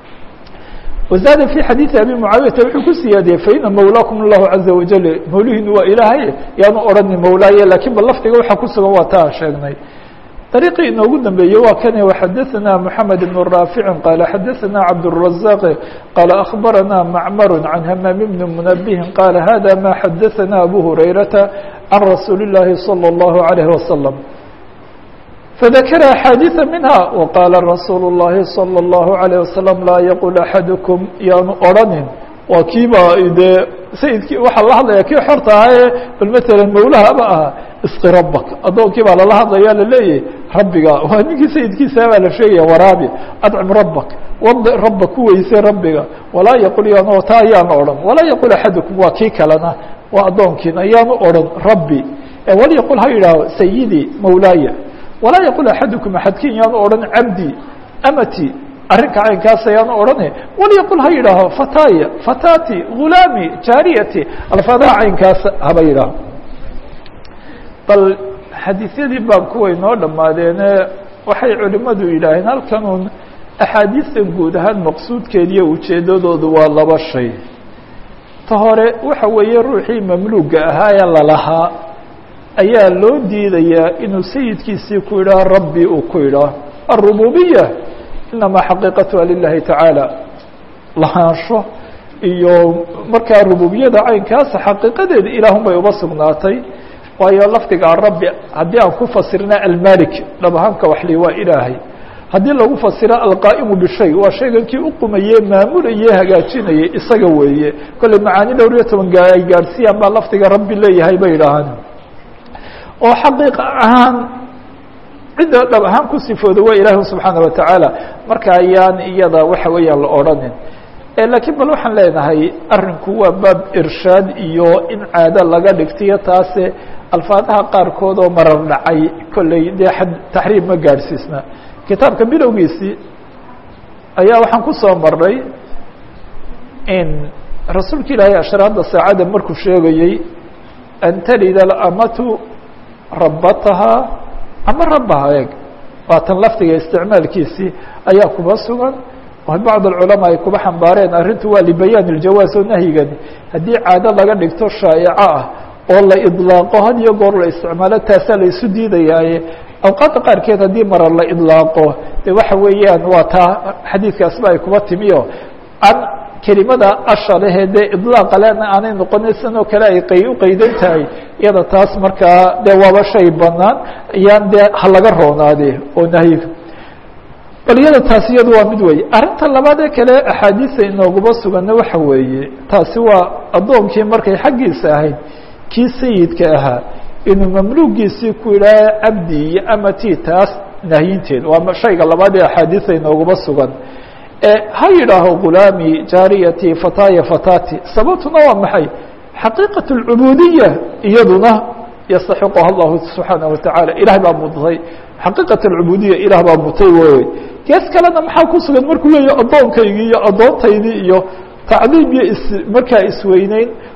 wazaada fi xadiidi abi mucaawiyata wuxuu ku siyaadiyey faina mawlaakum allahu caza wajal mawlihiinu waa ilaahay yaanu odhanin mawlaaye lakin bal lafdiga waxaa ku sugan waa ta aan sheegnay طريقي inoogu dambeeyey waa kane وxadثna محamed بن رافع qال xadثna cabدالرزاq qال أخبرna معmر عن hmام بن منبه qال hذا ma xadثna أbو هريرة عن رsuuل اللahi صلى الله عليه وسلم فذkر أحاadيث منها وqال رsuuل اللahi صلى الله عليه وسلم laa yqل أحadكم yaanu odhanin waa kiiba dee sayidkii waxaa la hadlaya kii xorta ahae bal mثalا mawlahaba aha isqi rabak addoonkii baa lala hadlaya laleeyahy rabbiga waa ninkii sayidkiisa baa la sheegaya waraabi adcim rabak wadi rabba ku weyse rabbiga walaa yaqul yaanu taa ayaanu odhan walaa yaqul axadukum waa kii kalena waa addoonkiina yaanu odhan rabbi walyaqul ha yidhaaho sayidii mawlaaya walaa yaqul axadukum axadkiin yaanu odhan cabdi amati arrinka caynkaas ayaanu odhane walyaqul ha yidhaaho fataya fatati gulaami jaariyati alfaadaha caynkaas haba yidhaaho bal xadiisyadii baabku way noo dhammaadeene waxay culimmadu yidhaaheen halkanun axaadiistan guud ahaan maqsuudkeediiyo ujeeddadoodu waa laba shay ta hore waxa weeye ruuxii mamluuga ahaa ee lalahaa ayaa loo diidayaa inuu sayidkiisii ku yidhaah rabbi uu ku yidhaah aلrububiya inamaa xaqiiqatuha lilahi tacaala lahaansho iyo markaa rububiyada caynkaasa xaqiiqadeeda ilaahun bay uba sugnaatay waayo lafdiga arabbi haddii aan ku fasirna almalik dhab ahaanka waxli waa ilaahay haddii lagu fasiro alqaa'imu bishay waa shaygan kii uqumaye maamulaye hagaajinayay isaga weeye kolley macaani dhowr iyo toban gaa ay gaadhsiiyaan baa lafdiga rabbi leeyahay bay idhaahaan oo xaqiiqa ahaan cidda dhab ahaan ku sifooda waa ilaahi subxaana watacaala marka ayaan iyada waxa weeyaan la odhanin lakiin bal waxaan leenahay arinku waa baab irshaad iyo in caado laga dhigtiyo taase alfaadaha qaarkood oo marar dhacay kolley dee taxriim ma gaadhsiisna kitaabka bilowgiisii ayaa waxaan ku soo marnay in rasuulka ilaahay ashraada saacadda markuu sheegayey an talida alamatu rabatahaa ama rabbaha eeg waatan lafdiga isticmaalkiisii ayaa kuba sugan bacd alculamaa ay kuba xambaareen arrintu waa libayaan iljawaaz oo nahyigani haddii caado laga dhigto shaa'ico ah oo la idlaaqo had iyo goor la isticmaalo taasaa la isu diidayaaye awqaadda qaarkeed haddii marar la idlaaqo de waxa weeyaan waa taa xadiidkaasba ay kuba timiyo an kelimada asha lehe dee idlaaqa lena aanay noqonin sidan oo kale ay qay u qaydan tahay iyada taas markaa dee waaba shay banaan ayaan dee ha laga roonaade oo nahyiga bal iyada taasi iyadu waa mid weeye arrinta labaad ee kale axaadiisa inooguma suganna waxa weeye taasi waa addoonkii markay xaggiisa ahayd kii sayidka ahaa inuu mamluugiisii ku yidhaaha cabdi iyo amati taas nahyinteed waa shayga labaad ee axaadiisa inooguma sugan ha yidhaaho gulaami jaariyati fataya fatati sababtuna waa maxay xaqiiqaة اlcubuudiya iyaduna yastaxiquha allahu subxaanaه wataعala ilahay baa mudtay xaqiiqaة اlcubuudiya ilaah baa mutay wey gees kalena maxaa ku sugan markuu leeyahy addoonkaygii iyo addoontaydii iyo tacdiim iyo is markaa isweyneyn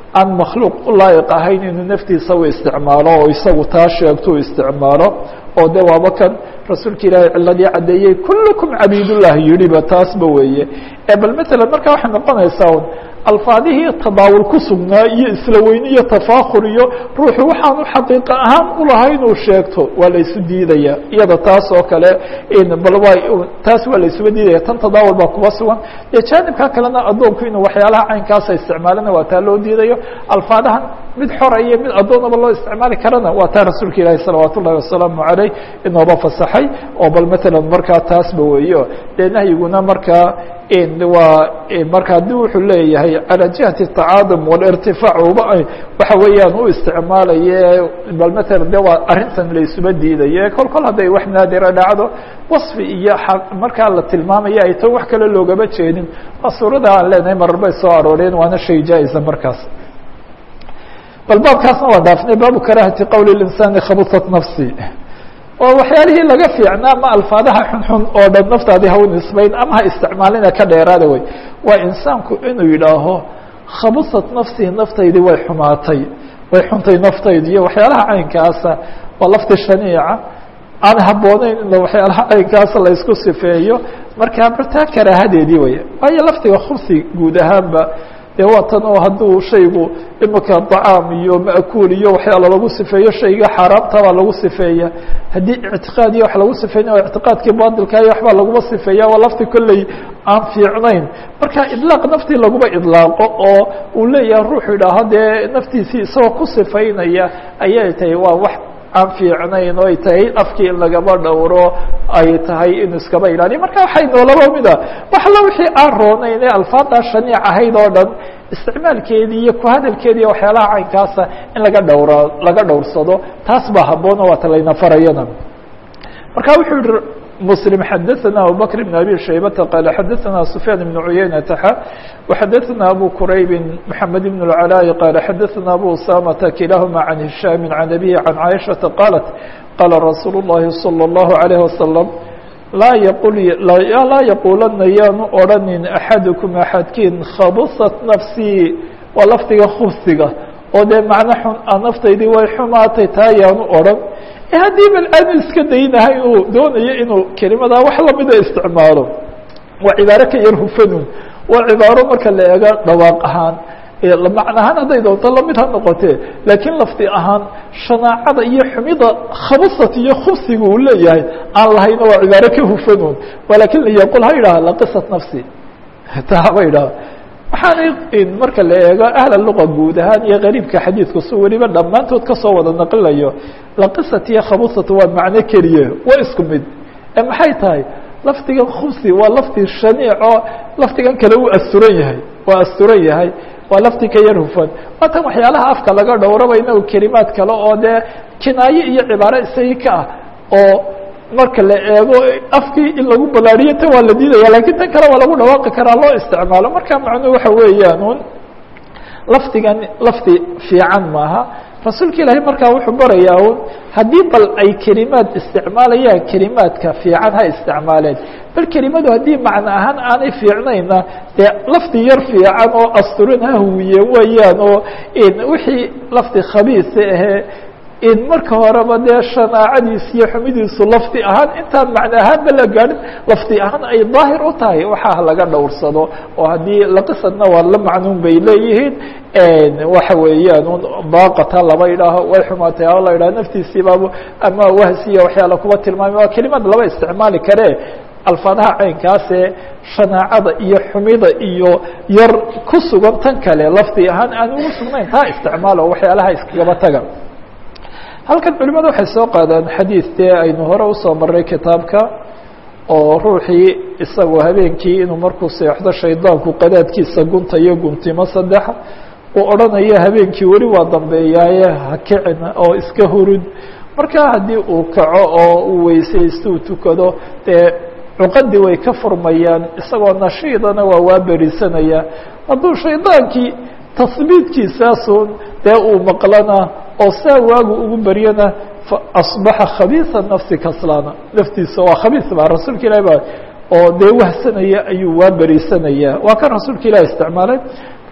aan makhluuq u laayiq ahayn inuu naftiisa u isticmaalo oo isagu taa sheegto u isticmaalo oo de waaba kan rasuulka ilaahay ciladii caddeeyey kullukum cabiidullah yidhiba taasba weeye bal matalan marka waxay noqonaysaa un alfaadihii tadaawul ku sugnaa iyo isla weyne iyo tafaakur iyo ruuxu waxaanu xaqiiqa ahaan ulahay inuu sheegto waa la isu diidaya iyada taas oo kale bal waa taas waa la isuga diidaya tan tadaawul baa kuba sugan dee jaanibka kalena addoonku inuu waxyaalaha caynkaasa isticmaalana waa taa loo diidayo alfaadahan mid xora iyo mid addoonaba loo isticmaali karana waa taa rasuulka ilaahi salawaat ullahi wasalaamu caleyh inooba fasaxay oo bal matalan markaa taasba weeyo dee nahyiguna markaa waa marka haddii wuxuu leeyahay calى jihati الtacaadum wاlاrtifaac uba waxa weeyaan u isticmaalaye bal matala de waa arrintan la isuba diidaye kol kol hadday wax naadira dhacdo waصfi iyo markaa la tilmaamaya ay tan wax kale loogama jeedin waa suurada aan leenahay marar bay soo arooreen waana shay jaa-isa markaas bal baabkaasna waa dhaafnay baabu karahati qowl الإnsaani khabusat nafsi oo waxyaalihii laga fiicnaa ma alfaadaha xunxun oo dhan naftaadii ha u nisbayn ama ha isticmaalina ka dheeraada wey waa insaanku inuu yidhaaho khabusat nafsihi naftaydii way xumaatay way xuntay naftaydi iyo waxyaalaha caynkaasa waa lafti shaniica aan habbooneyn in waxyaalaha caynkaasa la isku sifeeyo markaa bartaa karaahadeedii wey waayo laftiga khubsi guud ahaanba dee waa tan oo hadduu shaygu imika dacaam iyo ma'kuul iyo waxyaala lagu sifeeyo shayga xaaraamta baa lagu sifeeya haddii ictiqaad iyo wax lagu sifeynaya o ictiqaadkii batilka iyo waxbaa laguma sifeeya waa lafti kolley aan fiicnayn marka idlaaq naftii laguma idlaaqo oo uu leeyahay ruuxu idhaaho dee naftiisii isagoo ku sifaynaya ayay tahay waa wax aan fiicnayn oo ay tahay afkii in lagaba dhowro ay tahay in iskaba ilaaliyo marka waxay noolaba mida wax alla wixii aan roonayn ee alfaaddaa shaniic ahayd oo dhan isticmaalkeedii iyo ku hadalkeedii waxyaalaha caynkaasa in laga dhowra laga dhowrsado taas baa habboon oo waata layna farayana marka wuxuu yihi مسلم حدثنا أبو بكر بن أبي شيبة قال حدثنا سفيان بن عيينة وحدثنا أبو كريب محمد بن العلاء قال حدثنا أبو أسامة كلاهما عن هشام عن أبيه عن عائشة قالت قال رسول الله صلى الله عليه وسلم لا يقول لا يقولن يان أرن أحدكم أحدكين خبصت نفسي ولفتك خبثك oo dee macno xun a naftaydii way xumaatay taa yaanu odhan haddii bal aanu iska daynahay inuu doonayo inuu kelimadaa wax lamida isticmaalo waa cibaaro ka yar hufanun waa cibaaro marka la eego dhawaaq ahaan macno ahaan hadday doonto lamid ha noqotee laakiin lafti ahaan shanaacada iyo xumida khabasat iyo khubsiga uu leeyahay aan lahayna waa cibaaro ka hufanun walakin liyaqul ha yidhaha laqisat nafsi taa haba yidhaha waxaanay marka la eego ahla luqa guud ahaan iyo qariibka xadiidku si weliba dhammaantood kasoo wada naqlilayo laqisat iyo khabusat waa macno keliye waa isku mid ee maxay tahay lafdigan khubsi waa lafdi shaniico lafdigan kale uu asturan yahay waa asturan yahay waa lafdi ka yar hufan waa tan waxyaalaha afka laga dhowraba inagu kelimaad kale oo dee kinaaye iyo cibaaro isagii ka ah oo marka la eego afkii in lagu balaariyo tan waa la diidaya lakin tan kale waa lagu dhawaaqi karaa loo isticmaalo marka macnuhu waxa weeyaan un lafdigan lafdi fiican maaha rasuulka ilaahay markaa wuxuu barayaa un haddii bal ay kelimaad isticmaalayaan kelimaadka fiican ha isticmaaleen bal kelimadu haddii macno ahaan aanay fiicnayna dee lafdi yar fiican oo asturin ha huwiyeen weeyaan oo wixii lafdi khabiisa ahee in marka horeba dee shanaacadiis iyo xumidiisu lafdi ahaan intaan macno ahaanba la gaadhin lafdi ahaan ay daahir u tahay waxaa laga dhowrsado oo haddii laqisadna waa la macnuun bay leeyihiin waxa weeyaan un baaqata laba idhaaho way xumaatay a la idhaho naftiisiibaab ama wahsiya waxyaala kuba tilmaamay waa kelimad laba isticmaali karee alfaadaha caynkaasee shanaacada iyo xumida iyo yar ku sugan tan kale lafdi ahaan aan ugu sugnayn taa isticmaalo waxyaalaha iskagaba taga halkan culimadu waxay soo qaadaan xadiid dee aynu hore usoo maray kitaabka oo ruuxii isagoo habeenkii inuu markuu seexdo shaydaanku qadaadkiisa guntayo guntimo saddex uu odhanayo habeenkii weli waa dambeeyaaye ha kicin oo iska hurud marka haddii uu kaco oo uu weysaysto uu tukado dee cuqadii way ka furmayaan isagoo nashiidana waa waa berisanaya hadduu shaydaankii tahbiidkiisaasun dee uu maqlana oo saa waagu ugu beryana faasbaxa khabiisa nafsi kaslaana naftiisa waa khabiis ba rasuulka ilahi ba oo dee wahsanaya ayuu waa berisanaya waa kan rasuulka ilahi isticmaalay marka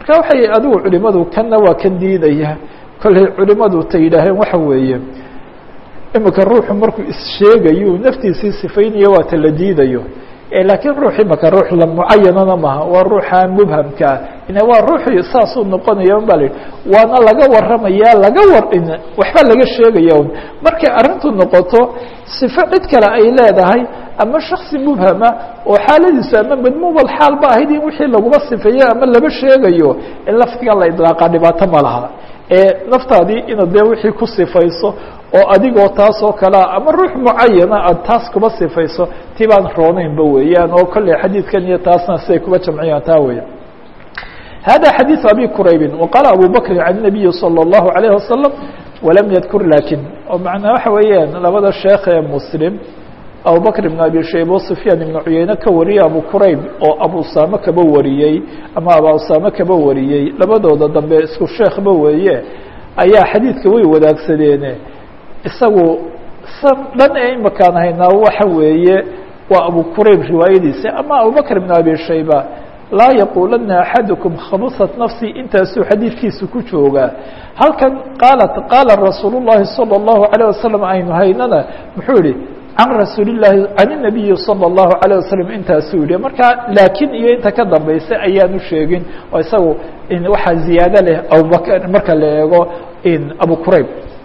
marka waxay adigu culimadu kanna waa kan diidaya kolley culimadu ta yidhaaheen waxa weeye imika ruuxu markuu issheegayo naftiisii sifaynayo waa ta la diidayo laakiin ruux imaka ruux la mucayanana maha waa ruuxa mubhamkaa ina waa ruuxii saasuu noqonaya un ba la yidhi waana laga waramaya laga war waxba laga sheegaya un markay arrintu noqoto sifo cid kale ay leedahay ama shaksi mubhama oo xaaladiisu ama madmuumal xaal ba ahayd in wixii laguma sifeeyo ama laba sheegayo in lafdiga la idlaaqa dhibaato ma laha ee naftaadii inaad dee wixii ku sifayso oo adigoo taas oo kalea ama ruux mucayana aad taas kuba sifayso ti baan rooneynba weeyaan oo kolley xadiidkan iyo taasna siday kuba jamciyaan taa weya hada xadiiث abi quraybin waqaala abu bakrin can الnabiyi salى الlahu عalayه wasalam walam yadkur lakin oo macnaa waxa weeyaan labada sheekh ee muslim abubakr ibn abi shayba o sufyaan ibnu cuyeyne ka wariyey abu qurayb oo abu usame kaba wariyey ama aba usame kaba wariyey labadooda dambe isku sheekhba weeye ayaa xadiidka way wadaagsadeene isagu san dhan ee imakaan haynaa waxa weeye waa abu qurayb riwaayadiisa ama abubakr ibn abi shayba laa yaqulana axadukum khabusat nafsi intaasuu xadiidkiisa ku joogaa halkan qaalat qaala rasuul الlahi salى الlahu عalيه wasalam aynu haynana muxuu yihi can rasuuli الlahi can الnabiyi salى الlahu عalيه wasalam intaasuu yihi marka laakiin iyo inta ka dambaysa ayaanu sheegin oo isagu waxaa ziyaado leh abubakr marka la eego abu qurayb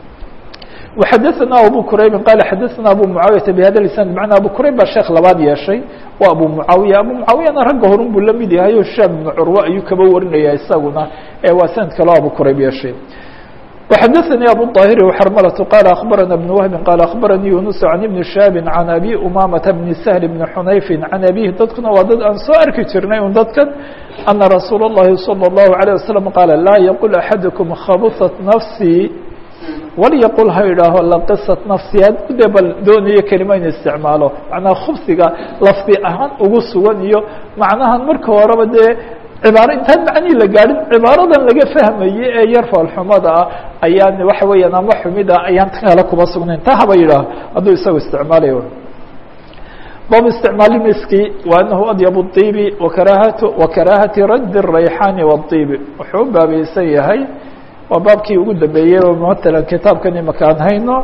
وxadثna abu qraybi qal xadثna abu muعaawiyaةa bhada isnad manaa abu qrayb baa sheekh labaad yeeshay waa abu muعaawiya abu muعaawiyana ragga horun buu la mid yahay o shaam ibn curwe ayuu kaba warinaya isaguna waa sanad kaleo abu qrayb yeeshay وxadثnي abu طاhir وxrmlة qال أخbarana بن وهب qال أخbaranii يuنس عن iبن شhاب عن أbي أmامة بن سهل بن xنayف عن أbيه dadkuna waa dad aan soo arki jirnay un dadkan أنa رasuul الlahi صلى الlaه عليه وسلم qاaل laa yqل أحadكم khabثت نفسي walyaqul ha idhaaho laqisat nafsi hadduu dee bal doonayo kelima in isticmaalo macnaha khubsiga lafdi ahaan ugu sugan iyo macnahan marka horeba dee cibaaro intaan macnihii la gaadhin cibaaradan laga fahmaye ee yar foolxumada ah ayaan waxa weeyaan ama xumida ayaan ta kale kuma sugnayn ta haba yidhaaho hadduu isagu isticmaalayo bab isticmaali miski wa anahu adyabu الطibi wakarahat wakaraahati raddi الrayxaani wالطibi wuxuu u baabaysan yahay waa baabkii ugu dambeeyey oo matalan kitaabkan imaka aan hayno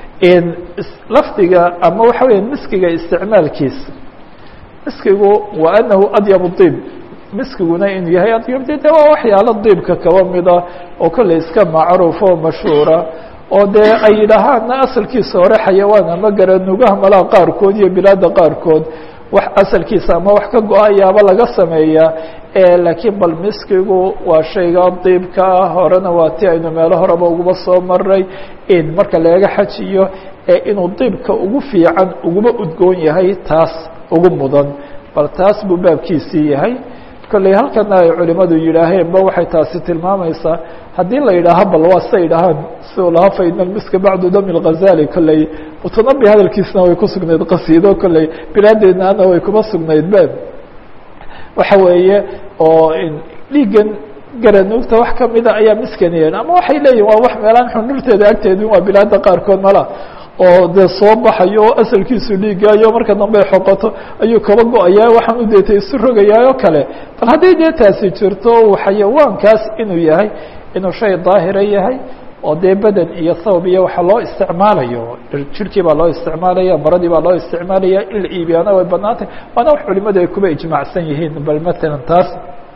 lafdiga ama waxa weya miskiga isticmaalkiisa miskigu wa anahu adyab طib miskiguna inuu yahay adyab de de waa waxyaalo diibka kaba mida oo kolley iska macruuf oo mashhuura oo dee ay yidhaahaana asalkiisa hore xayawaan ama garanugaha malaha qaarkood iyo bilaada qaarkood wax asalkiisa ama wax ka go-ayaaba laga sameeyaa laakiin bal miskigu waa shayga diibka ah horena waa ti aynu meelo horeba uguba soo maray in marka laga xajiyo ee inuu diibka ugu fiican uguba udgoon yahay taas ugu mudan bal taas buu baabkiisii yahay kolley halkana ay culimadu yidhaaheen ba waxay taasi tilmaamaysaa haddii la yidhaaha bal waa siday idhahaan siduu lahaa faina miska bacdu dami lghazali kolley mutanabi hadalkiisna way ku sugnayd qasiido kolley bilaadeednaana way kuma sugnayd be waxa weeye oo dhiigan garanuugta wax kamida ayaa miskaniyeen ama waxay leeyihin waa wax meelaan xundhurteeda agteedin waa bilaada qaarkood mala oo dee soo baxayo oo asalkiisu dhiigaayo marka dambe xoqoto ayuu kaba go-ayaa waxaan u deetay isu rogayaa oo kale bal haddii dee taasi jirto xayawaankaas inuu yahay inuu shay daahira yahay oo dee beden iyo thawb iyo waxa loo isticmaalayo jirkii baa loo isticmaalaya maradii baa loo isticmaalaya in la iibiyaana way banaantay waana wax culimadu ay kuba ijmaacsan yihiin bal matalan taas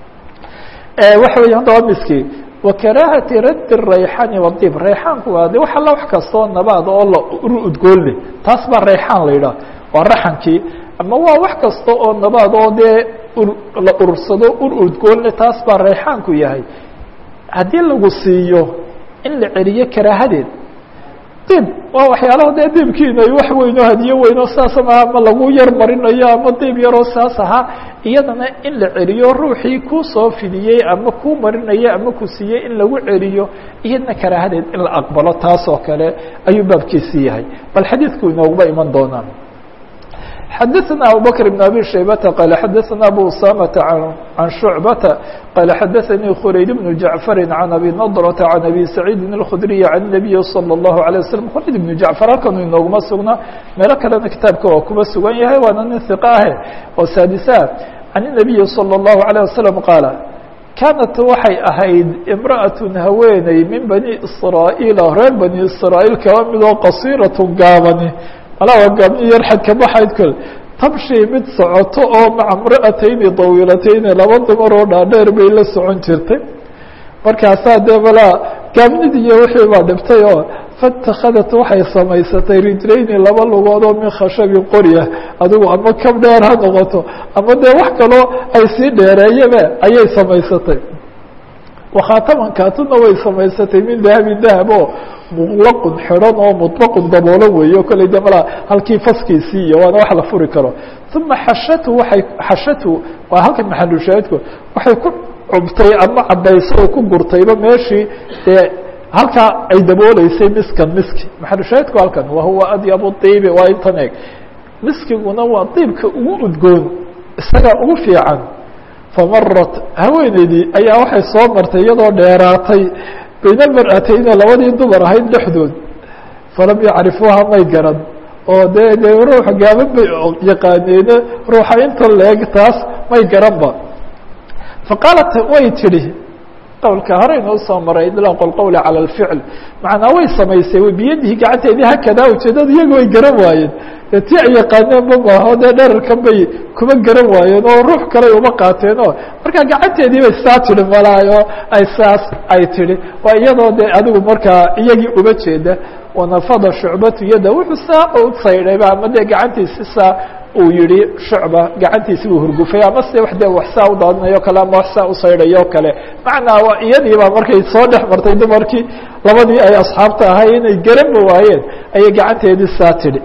waxa weya hadda waa miski wakaraahati raddi rayxaani wadib rayxaanku waa de wax alla wax kastoo nabaad oo la ur udgoonle taas baa rayxaan la yidhaha waa raxankii ama waa wax kasta oo nabaad oo dee la urursado ur udgoonle taas baa rayxaanku yahay haddii lagu siiyo in la celiyo karaahadeed dib waa waxyaalaha dee diibkiina ay wax weyno hadiyo weyno saas ma ama lagu yar marinayo ama diib yaroo saas ahaa iyadana in la celiyo ruuxii ku soo fidiyey ama ku marinaya ama ku siiyey in lagu celiyo iyadna karaahadeed in la aqbalo taas oo kale ayuu baabkiisii yahay bal xadiidku inooguba iman doonaa xadaثna abubكر بن abي شhaybةa qال xadaثna abu usamةa عan شhuعbةa qال xadaثnii khurayd بن jaعفr عan abi نضرة عan abi سacيidi الkخdري عan النabiyi slى الlaهu عalيه وsلم khurayd بن jaعفر halkanu inooguma sugna meelo kalena kitaabka waa kuba sugan yahay waana nin ثiق ahe oo saadisa عan النabiyi slى الlaهu عalيه وasلم qaala kaanat waxay ahayd imra'atun haweeney min bani israa'iila reer bani israa'iil kaba midoo qasiiratun gaabani malaa gaabni yar xadka baxayd kole tamshi mid socoto oo maca imra'atayni dawiilatayni laba dumar oo dhaadheer bay la socon jirtay markaasaa dee malaa gaabnidii iyo wixii baa dhibtay oo fatakhadat waxay samaysatay rijlayni laba lugood oo min khashabin qorya adigu ama kab dheer ha noqoto ama dee wax kaloo ay sii dheereeyaba ayay samaysatay wakhaataman kaatuna way samaysatay min dahabin dahab oo muqlaqun xidhan oo muطlaqun daboolan weeye o kale de malaa halkii faskiisii iyo waana wax la furi karo uma xashatu waay xashatu waa halkan maxalushaahidku waxay ku cubtay ama cabayso oo ku gurtayba meeshii dee halkaa ay dabooleysay miskan miski maxalushaahidku halkan wahuwa adyabu iibi waa intan eeg miskiguna waa diibka ugu udgoon isagaa ugu fiican famarat haweeneydii ayaa waxay soo martay iyadoo dheeraatay bayna almar'atayni labadii dumar ahayd dhexdood falam yacrifuuha may garan oo dee dee ruux gaaban bay yaqaaneene ruuxa inta leeg taas may garanba faqaalat way tidhi qowlka hore inoo soo maray idlaaq اlqowli calى اlficl macnaa way samaysay biyadihi gacanteedii hakadaa ujeedada iyaga way garan waayeen dee ti ay yaqaaneen ma maaho dee dherarkan bay kuma garan waayeen oo ruux kale uma qaateen oo markaa gacanteedii bay saa tidhi malaayo ay saas ay tidhi waa iyadoo dee adigu markaa iyagii uma jeeda wanafada shucbatu yada wuxuu saa u saydhayba ama dee gacantiisi saa uu yihi shucba gacantiisi buu hurgufay ama se wax dee wax saa u daadinayo kale ama wax saa u saydhayo o kale macnaa waa iyadiiba markay soo dhex martay dumarkii labadii ay asxaabta ahay inay garanba waayeen ayay gacanteedii saa tidhi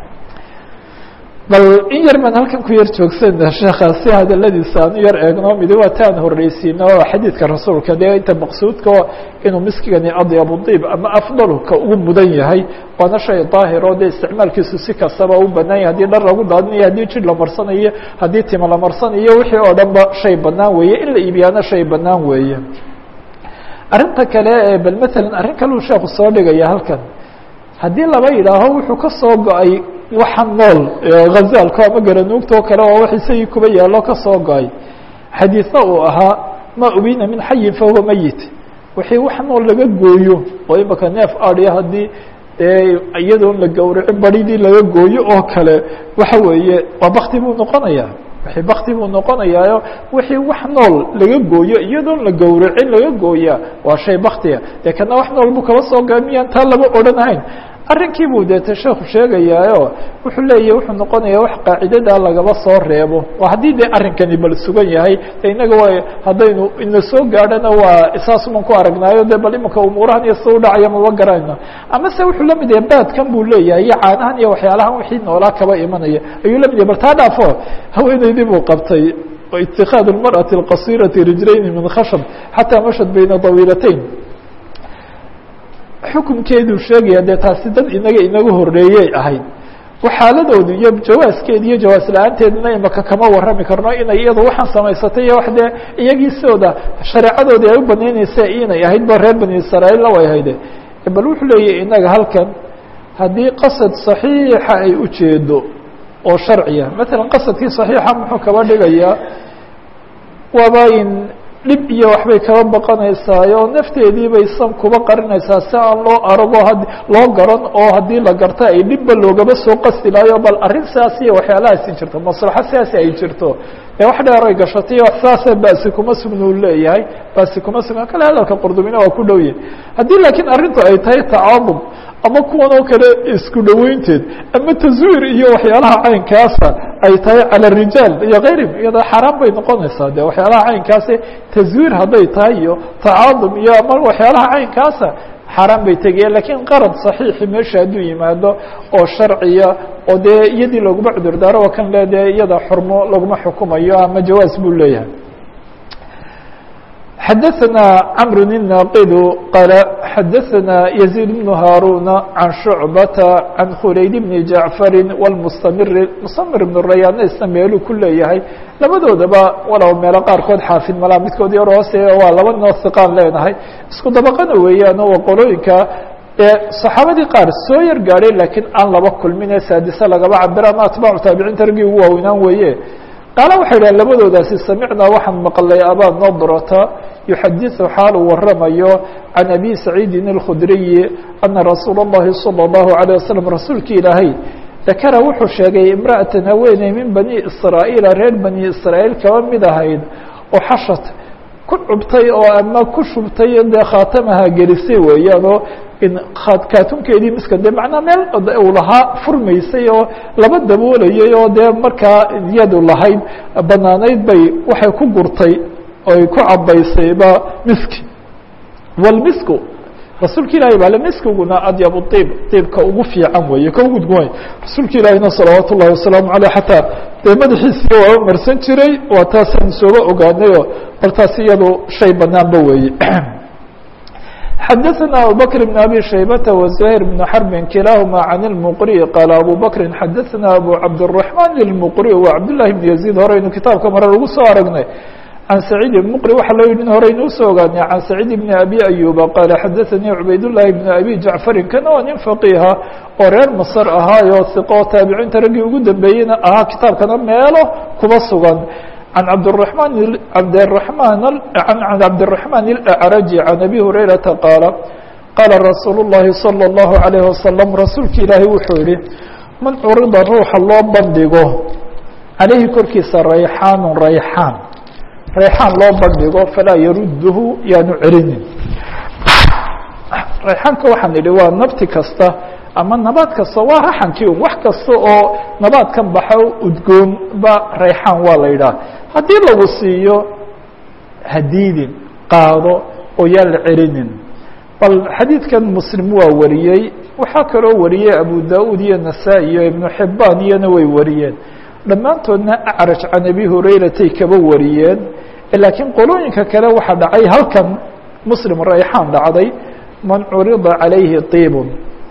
bal in yar baan halkan ku yar joogsana sheekha si hadaladiisa aan u yar eegno midi waa taan horreysiino oo xadiidka rasuulka dee inta maqsuudka inuu miskigani adyabu diib ama afdalu ka ugu mudan yahay waana shay daahir oo dee isticmaalkiisu si kastaba u banaan yahay haddii dhar lagu daadinayo haddii jir la marsanayo haddii tima la marsanayo wixii oo dhan ba shay banaan weeye in la iibiyaana shay banaan weeye arrinta kale ee bal matalan arrin kaleu sheekhu soo dhigaya halkan haddii laba yidhaaho wuxuu ka soo go-ay waxa nool hazaalka ama garanuugtoo kale oo wax isagii kuba yaallo ka soo go-ay xadiidna uu ahaa ma ubina min xayin fahuwa meyit wixii wax nool laga gooyo oo imaka neef adya haddii iyadoon la gowracin baridii laga gooyo oo kale waxa weeye waa bakti buu noqonaya wixii bakti buu noqonayaayo wixii wax nool laga gooyo iyadoon la gowracin laga gooyaa waa shay baktiga dee kana wax nool buu kaba soo goa miyaan taa laba odhanahayn arrinkii buu deete sheekhu sheegayaayo wuxuu leeyahy wuxuu noqonayaa wax qaacidadaa lagaba soo reebo oo haddii dee arrinkani bal sugan yahay de innaga waa haddaynu ina soo gaadhana waa saasuman ku aragnaayo de bal imanka umuurahan iyo sida u dhacaya maba garanayno ama se wuxuu la mid yahay baadkan buu leeyahay iyo caanahan iyo waxyaalahan wixii noolaa kaba imanaya ayuu la mid yahay bal taa dhaafo haweeneydii buu qabtay itikaad اlmarأaةi اlqasirati rijlayni min khashab xataa mashad bayna dawiilatayn xukunkeeduu sheegaya dee taasi dad inaga inaga horeeyey ahayd waxaaladoodu iyo jawaaskeedi iyo jawaas la-aanteeduna imaka kama warrami karno inay iyadu waxaan samaysatay iyo wax dee iyagii sidooda shareecadoodii ay u banaynaysa inay ahayd ba reer bani israa'iilna way hayde bal wuxuu leeyahy inaga halkan haddii qasad صaxiixa ay ujeedo oo sharciya matalan qasadkii صaxiixa muxuu kaba dhigayaa waaba in dhib iyo waxbay kaba baqanaysaayo nafteedii bay san kuba qarinaysaa si aan loo arago had loo garan oo haddii la garta ay dhibba loogaba soo qasti lahayo bal arrin sidaas iyo waxyaalahaasi jirto maslaxo sidaasi ay jirto ee wax dheer ay gashatay wax saasa basi kuma sugna u leeyahay basi kuma sugna kale hadalka qurdubina waa ku dhow yahay haddii laakiin arrintu ay tahay tacaadub ama kuwan oo kale isku dhoweynteed ama taswiir iyo waxyaalaha caynkaasa ay tahay calى الrijaal iyo kayrihim iyada xaaraan bay noqonaysaa de waxyaalaha caynkaasi taswiir hadday tahay iyo tacaadum iyo ama waxyaalaha caynkaasa xaaraan bay tegayaan lakiin qarad صaxiixi meesha hadduu yimaado oo sharciya oo dee iyadii laguma cudur daaro oo kan le dee iyada xurmo laguma xukumayo ama jawaaz buu leeyahay xadaثna cmr الناqd qال xadaثna يزيد بن هاrون عan شhuعبةa عan khulayd بن جaعفr والمstamir mstamir بن الرayاana isna meeluu ku leeyahay labadoodaba walow meelo qaarkood xaafid malaa midkood yar hoose waa laba noo hiqaan leenahay isku dabaqana weeyaan oo qolooyinka ee صaxaabadii qaar soo yar gaadhay lakiin aan laba kulmin ee saadise lagaba cabira ama atbaacu taabiciinta raggii ugu waaweynaan weeye qaala waxay idhahen labadoodaasi samicnaa waxaan maqlay abaa nadrata yuxadiثu xaal uu waramayo can abi saciidin اlkhudriyi ana rasuula اllahi salى اllahu عalيه wasalam rasuulki ilaahay dakara wuxuu sheegay imra'atan haweeney min bani israa'iila reer bani israa'iil kaba mid ahayd oo xashat ku cubtay oo ama ku shubtay dee khaatamaha gelisay weeyaan oo kaatunkeedii miska de macnaa meel uu lahaa furmaysay oo laba daboolayay oo dee markaa yadu lahayd banaanayd bay waxay ku gurtay oy ku cabaysay ba miski walmisku rasuulka ilahi baa le miskiguna adyabu iib iibka ugu fiican weeye ka ugu duwan rasuulka ilaahina salawaat ullahi wasalaamu aleyh xataa dee madaxiisiiya waa marsan jiray waa taasaan sooga ogaanayo bal taas iyadu shay banaanba weeye xadaثna abubakr بn abi shaybata وزahيr بn xrbi kilahuma can اlmqri qaala abu bakri xadaثna abu cabdالرaحman اlmqri wa cabdالlahi bn yaزيid horeynu kitaabka mare lagu soo aragnay can saciid mqri waxaa loo yihi horeynu usoo ogaanay can saciid bn abi ayuba qaala xadaثanii cubaydالlahi bn abi jacfarin kana waa nin faqiha oo reer masr ahaayo iqo taabiciinta raggii ugu dambeeyeyna ahaa kitaabkana meelo kuba sugan عن عبدالرحمن عبدالرحمن عن عبد الرحمن الأعرج عن أبي هريرة قال قال رsuuل اللhi صلى الله عليه وسلم رasuulka ilaahay wuxuu yihi man curida ruuxa loo bandhigo عalayhi korkiisa rayxaan rayxaan rayxaan loo bandhigo falaa yarudhu yaanu celinin rayxaanka waxaan idhi waa nabti kasta ama nabaad kasta waa raxankii un wax kasta oo nabaadkan baxo udgoon ba rayxaan waa la yidhaha haddii lagu siiyo hadiidin qaado oo yaan la celinin bal xadiidkan muslim waa wariyey waxaa kaloo wariyey abu da-uud iyo nasaa-i iyo ibnu xibaan iyona way wariyeen dhammaantoodna acraj can abi hurayratay kaba wariyeen laakiin qolooyinka kale waxaa dhacay halkan muslim rayxaan dhacday man curida calayhi tiibun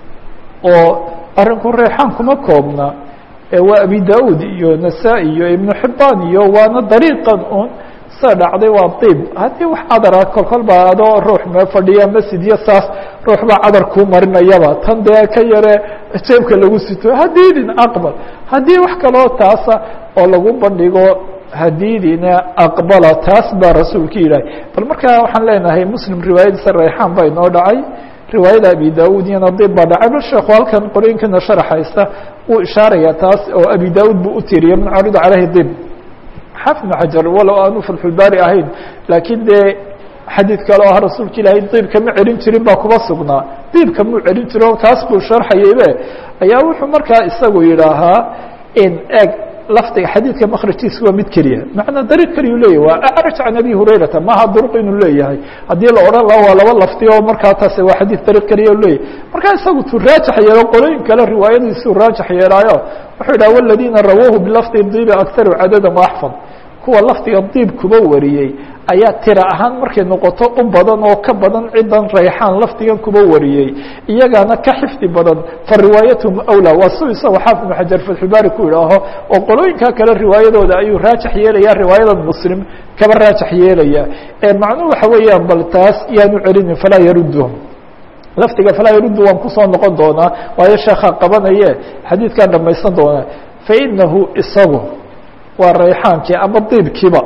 oo arrinku reexaan kuma koobna waa abi da-uud iyo nasaa-i iyo ibnu xibaan iyo waana dariiqan un sa dhacday waa diib haddii wax cadara kolkol baa adoo ruux mee fadhiya masjid iyo saas ruux baa cadar kuu marinayaba tan dee ka yare jeebka lagu sito hadiidin aqbal haddii wax kaloo taasa oo lagu bandhigo hadiidina aqbala taas baa rasuulka ilaahay bal markaa waxaan leenahay muslim riwaayadiisa rayxaan baa inoo dhacay riwaayada abi da-ud iyona dib baa dhacay bal sheekhu halkan qorooyinkana sharaxaysta wuu ishaaraya taas oo abi da-ud buu u tiriyay man curida caleyhi dib xaafid ibn xajar walow aanu fatxulbaari ahayn laakiin dee xadiid kale oo ah rasuulka ilaahay diibka ma celin jirin baa kuma sugnaa diibka muu celin jiro kaas buu sharxayaybe ayaa wuxuu markaa isagu yidhaahaa in eg lafdiga xadiidka makrajkiisa waa mid keliya macnaa dariiq keliyu leeyahy waa acraj can abi hurayrata maaha duruq inuu leeyahay haddii la odhan laha waa laba lafdi oo markaa taas waa xadiid dariiq keliya leeyahy markaa isagu tuu raajax yeelo qolooyin kale riwaayadiisuu raajax yeelaayo wuxuu yidhaha waladiina rawuuhu bilafdi diibi aktaru cadadan waaxfad kuwa lafdiga diib kuba wariyey ayaa tira ahaan markay noqoto u badan oo ka badan cidan rayxaan lafdigan kuba wariyey iyagaana ka xifdi badan fa riwaayatuhum awlaa waa su isago xaafid ibnu xajar fatxubaari ku idhaaho oo qolooyinka kale riwaayadooda ayuu raajax yeelaya riwaayadan muslim kaba raajax yeelaya macnuhu waxa weeyaan bal taas yaanu celinin falaa yaruduhum lafdiga falaa yaruddu waan kusoo noqon doonaa waayo sheekha qabanaye xadiidkaan dhamaysan doonaa fainahu isagu waa rayxaankii ama diibkiiba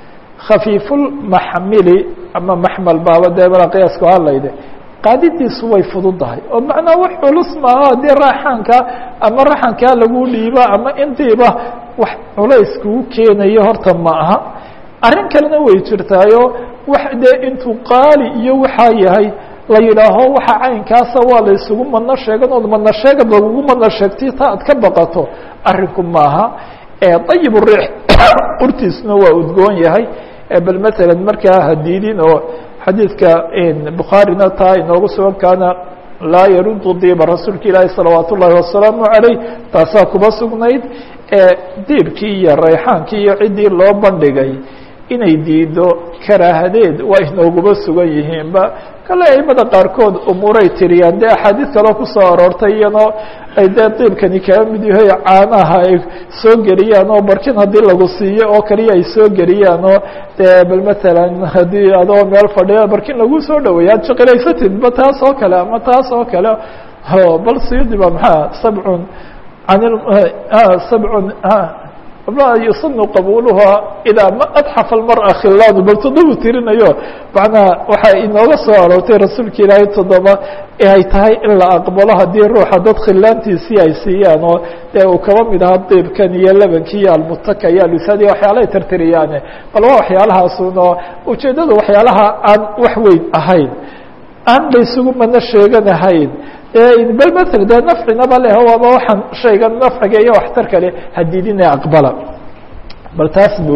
khafiifulmaxmili ama maxmal baaba dee mala qiyaasku hadlayde qaadidiisu way fududahay oo macnaa wax culus maaha dee raaxaanka ama raxankaa lagu dhiiba ama intiiba wax culays kugu keenayo horta ma aha arrin kalena way jirtaayo wax dee intuu qaali iyo waxaa yahay la yidhaaho waxa caynkaasa waa la isugu madno sheegan ood madno sheegad lagugu madno sheegtay ta ad ka baqato arrinku maaha ayib riix urtiisuna waa udgoon yahay bal maala markaa hadiidin oo xadiidka bukhaarina taa inoogu sugan kaana laa yarudu diiba rasuulka ilaahi salawaat ullaahi wasalaamu calayh taasaa kuba sugnayd diibkii iyo rayxaankii iyo ciddii loo bandhigay inay diido karaahadeed waa inooguba sugan yihiinba kale aimada qaarkood umuuray tiriyaan dee axaadiid kaloo kusoo aroortay iyadoo ay dee diibkani kaga mid yahay caanaha ay soo geliyaan oo barkin haddii lagu siiyo oo kaliya ay soo geliyaan oo dee bal matalan haddii adoo meel fadhiya barkin lagu soo dhaweeya ad shaqilaysatidba taas oo kale ama taas oo kale bal siyudi ba maxaa sabcun an sabcun yusanu qabuluha idaa ma adxafa almar'a khilaadu bal toddobu tirinayo macnaha waxaa inooga soo aroortay rasuulka ilaahay toddoba ay tahay in la aqbalo haddii ruuxa dad khilaantiisii ay siiyaan oo dee uu kaba mid ahaa diibkan iyo lebanki iyo almutaka iyo alusadi waxyaalahay tirtiriyaane bal waa waxyaalahaasuun oo ujeeddadu waxyaalaha aan wax weyn ahayn aan laysugu mana sheeganahayn bal ml dee nafcinaba leh waaba waxaan shaygan nafciga iyo waxtarka leh hadiidina aqbala bal taas bu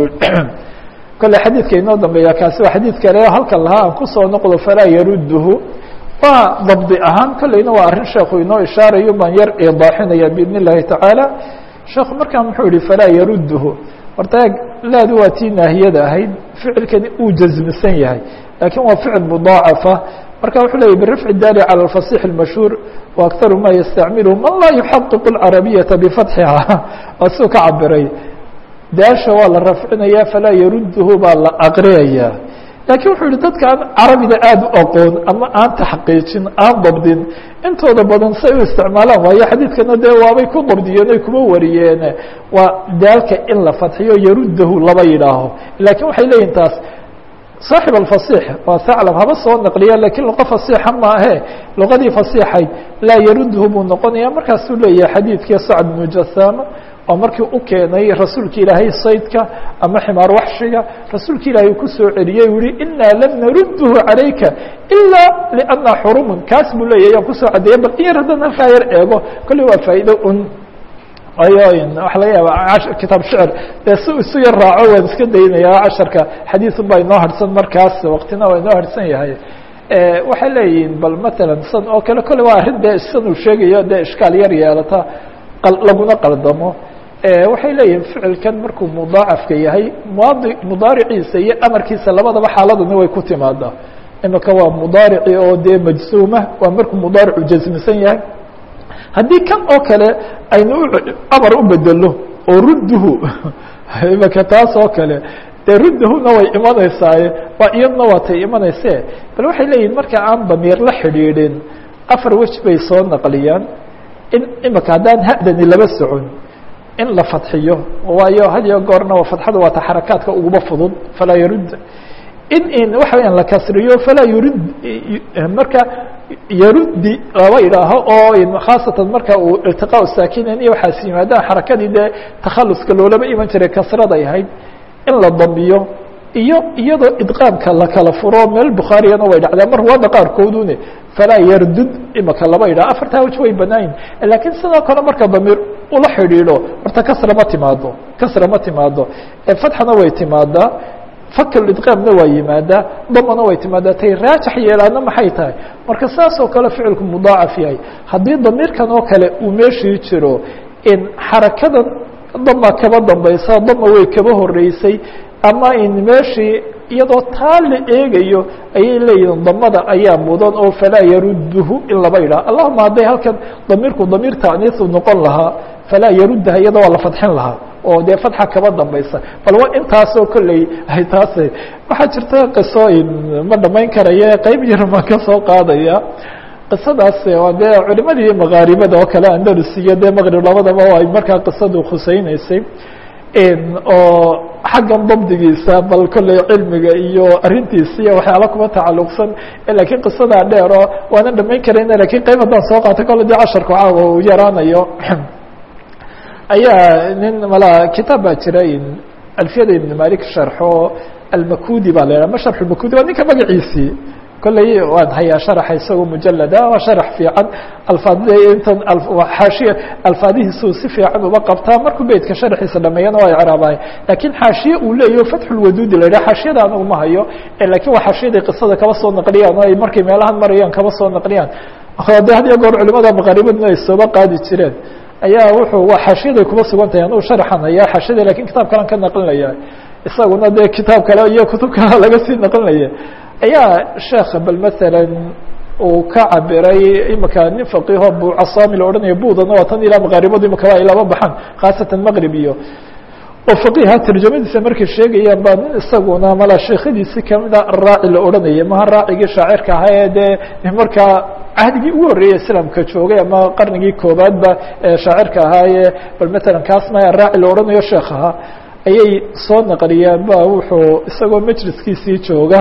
kole xadiidka inoo dambeeya kaasi waa xadiid kale halkan lahaa aan kusoo noqdo falaa yaruduhu waa dabdi ahaan kolleyna waa arrin sheekhu inoo ishaarayo baan yar idaaxinaya biidn اllahi tacaala sheekhu markaa muxuu yihi falaa yaruduhu horta laadu waa tii naahiyada ahayd ficilkani uu jazmisan yahay lakin waa ficil mudaacafa marka wuxuu leeyay birafci daali calى الfasix الmashhuur waaktaru ma yastacmilhu man laa yuxaqiqu اlcarabiyaةa bifatxiha waa suu ka cabiray daasha waa la rafcinaya falaa yaruduhu baa la aqriyaya lakiin wuxuu yihi dadka aan carabida aada u aqoon ama aan taxqiijin aan dabdin intooda badan say u isticmaalaan waayo xadiidkana dee waabay ku dabdiyeen oy kuma wariyeen waa daalka in la fadxiyo yarudahu laba yidhaaho lakin waxay leeyihin taas صاaxiب الفaصيح waa haclب haba soo naqliya lakiin luqo فaصيxa maahe luqadii فaصيxayd laa yarudhu buu noqonaya markaasuu leeyahay xadiidkii sacd بن jasama oo markii u keenay rasuulka ilaahay saydka ama ximaar waxshiga rasuulka ilaahay kusoo celiyey u yihi inaa lam narudhu عalayka إilا لأna xurumun kaas buu leeyahy ayaan kusoo cadeeyay bal in yar haddaan halkaa yar eego kolley waa faa'ido un ayo waxa laga yaaba kitaab shicr dee si isu yar raaco waan iska daynaya casharka xadiiun baa inoo harsan markaas waktina waa inoo harsan yahay waxay leeyihiin bal matalan san oo kale kole waa arrin dee san uu sheegayo dee ishkaal yar yeelata laguna qaldamo waxay leeyihin ficilkan markuu mudaacafka yahay md mudaariciisa iyo amarkiisa labadaba xaaladana way ku timaadaa imika waa mudaarici oo dee majsuuma waa markuu mudaaricu jasmisan yahay haddii kan oo kale aynu amar u bedelo oo rudduhu imaka taas oo kale dee ruddahuna way imanaysaaye waa iyadna waatay imanayse bal waxay leeyihin marka aan damiir la xidhiidhin afar wej bay soo naqliyaan in imika haddaan hadani laba socon in la fadxiyo waayo had iyo goorna fadxada waata xarakaadka uguba fudud falaa yarud in in waxa weyaan la kasriyo falaa yurid marka yarudi laba idhaaho oo khaasatan marka uu iltiqaa saakinen iyo waxaas yimaadaan xarakadii dee takhaluska loolaba iman jiray kasraday ahayd in la damiyo iyo iyadoo idqaamka la kala furo meel bukhaariyana way dhacdaa mar waada qaarkoodune falaa yardud imaka laba idhaho afartaa waj way banaayin lakiin sidoo kale marka damiir ula xidhiidho horta kasra ma timaado kasra ma timaado fatxana way timaadaa fakidqaamna waa yimaadaa damana way timaadaa tay raajax yeelaana maxay tahay marka saas oo kale ficilku mudaacaf yahay haddii damiirkan oo kale uu meeshii jiro in xarakadan dama kaba dambaysa dama way kaba horeysay ama in meeshii iyadoo taa la eegayo ayay leeyihiin damada ayaa mudan oo falaa yaruduhu in laba idhaha allahuma hadday halkan damiirku damiir taaniisu noqon lahaa falaa yaruddaha iyada waa la fadxin lahaa oo dee fadxa kaba dambaysa bal wa intaasoo kolley ay taas waxaa jirta qisooyin ma dhamayn karaye qeyb yar baan ka soo qaadaya qisadaas waa dee culimadii makaaribada oo kale andalus iyo dee maqrib labadaba ay markaa qisadu khuseyneysay oo xaggan dabdigiisa bal kolley cilmiga iyo arrintiisa iyo waxyaala kuma tacaluqsan lakiin qisadaa dheero waana dhamayn karayna lakin qeyb haddaan soo qaatay kolle dee casharku caawa uu yaraanayo ayaa nin mala kitaab baa jira alfiyada ibn malik sharxo almakudi baa la yhaha ma sharx makudi waa ninka magaciisii kolley waan hayaa sharaxa isagoo mujalada waa sharax fiican alfaad intan xaashiya alfaadihiisuu si fiican uba qabtaa markuu beytka sharaxiisa dhameeyana waa icraabahay lakiin xaashiye uu leeyaho fatxulwaduudi la yidhah xaashiyada anagu ma hayo lakin waa xaashiyadii qisada kaba soo naqliyaan oo ay markay meelahan marayaan kaba soo naqliyaan de had iyo goor culimada maqaaribadna ay sooba qaadi jireen ayaa wuxuu waa xaashiyaday kuma sugan tahay anuu sharaxan hayaa xaashiyada lakin kitaab kalan ka naqlinaya isaguna dee kitaab kale iyo kutub kale laga sii naqlinaya ayaa sheekha bal masalan uu ka cabiray imika nin faqiho bucasami la odhanaya budana waa tan ilaa maqaaribadu imikaba ay laba baxaan khaasatan maqrib iyo oo faqiha tarjamadiisa markay sheegayaan baa nin isaguna mala sheekhadiisi kamida araaci la odhanaya maha raacigii shaacirka ahaa ee dee markaa cahdigii ugu horreeyey islaamka joogay ama qarnigii koobaadba ee shaacirka ahaayee bal matalan kaas maya raaci la odhanayo sheekh ahaa ayay soo naqliyeen ba wuxuu isagoo majliskiisii jooga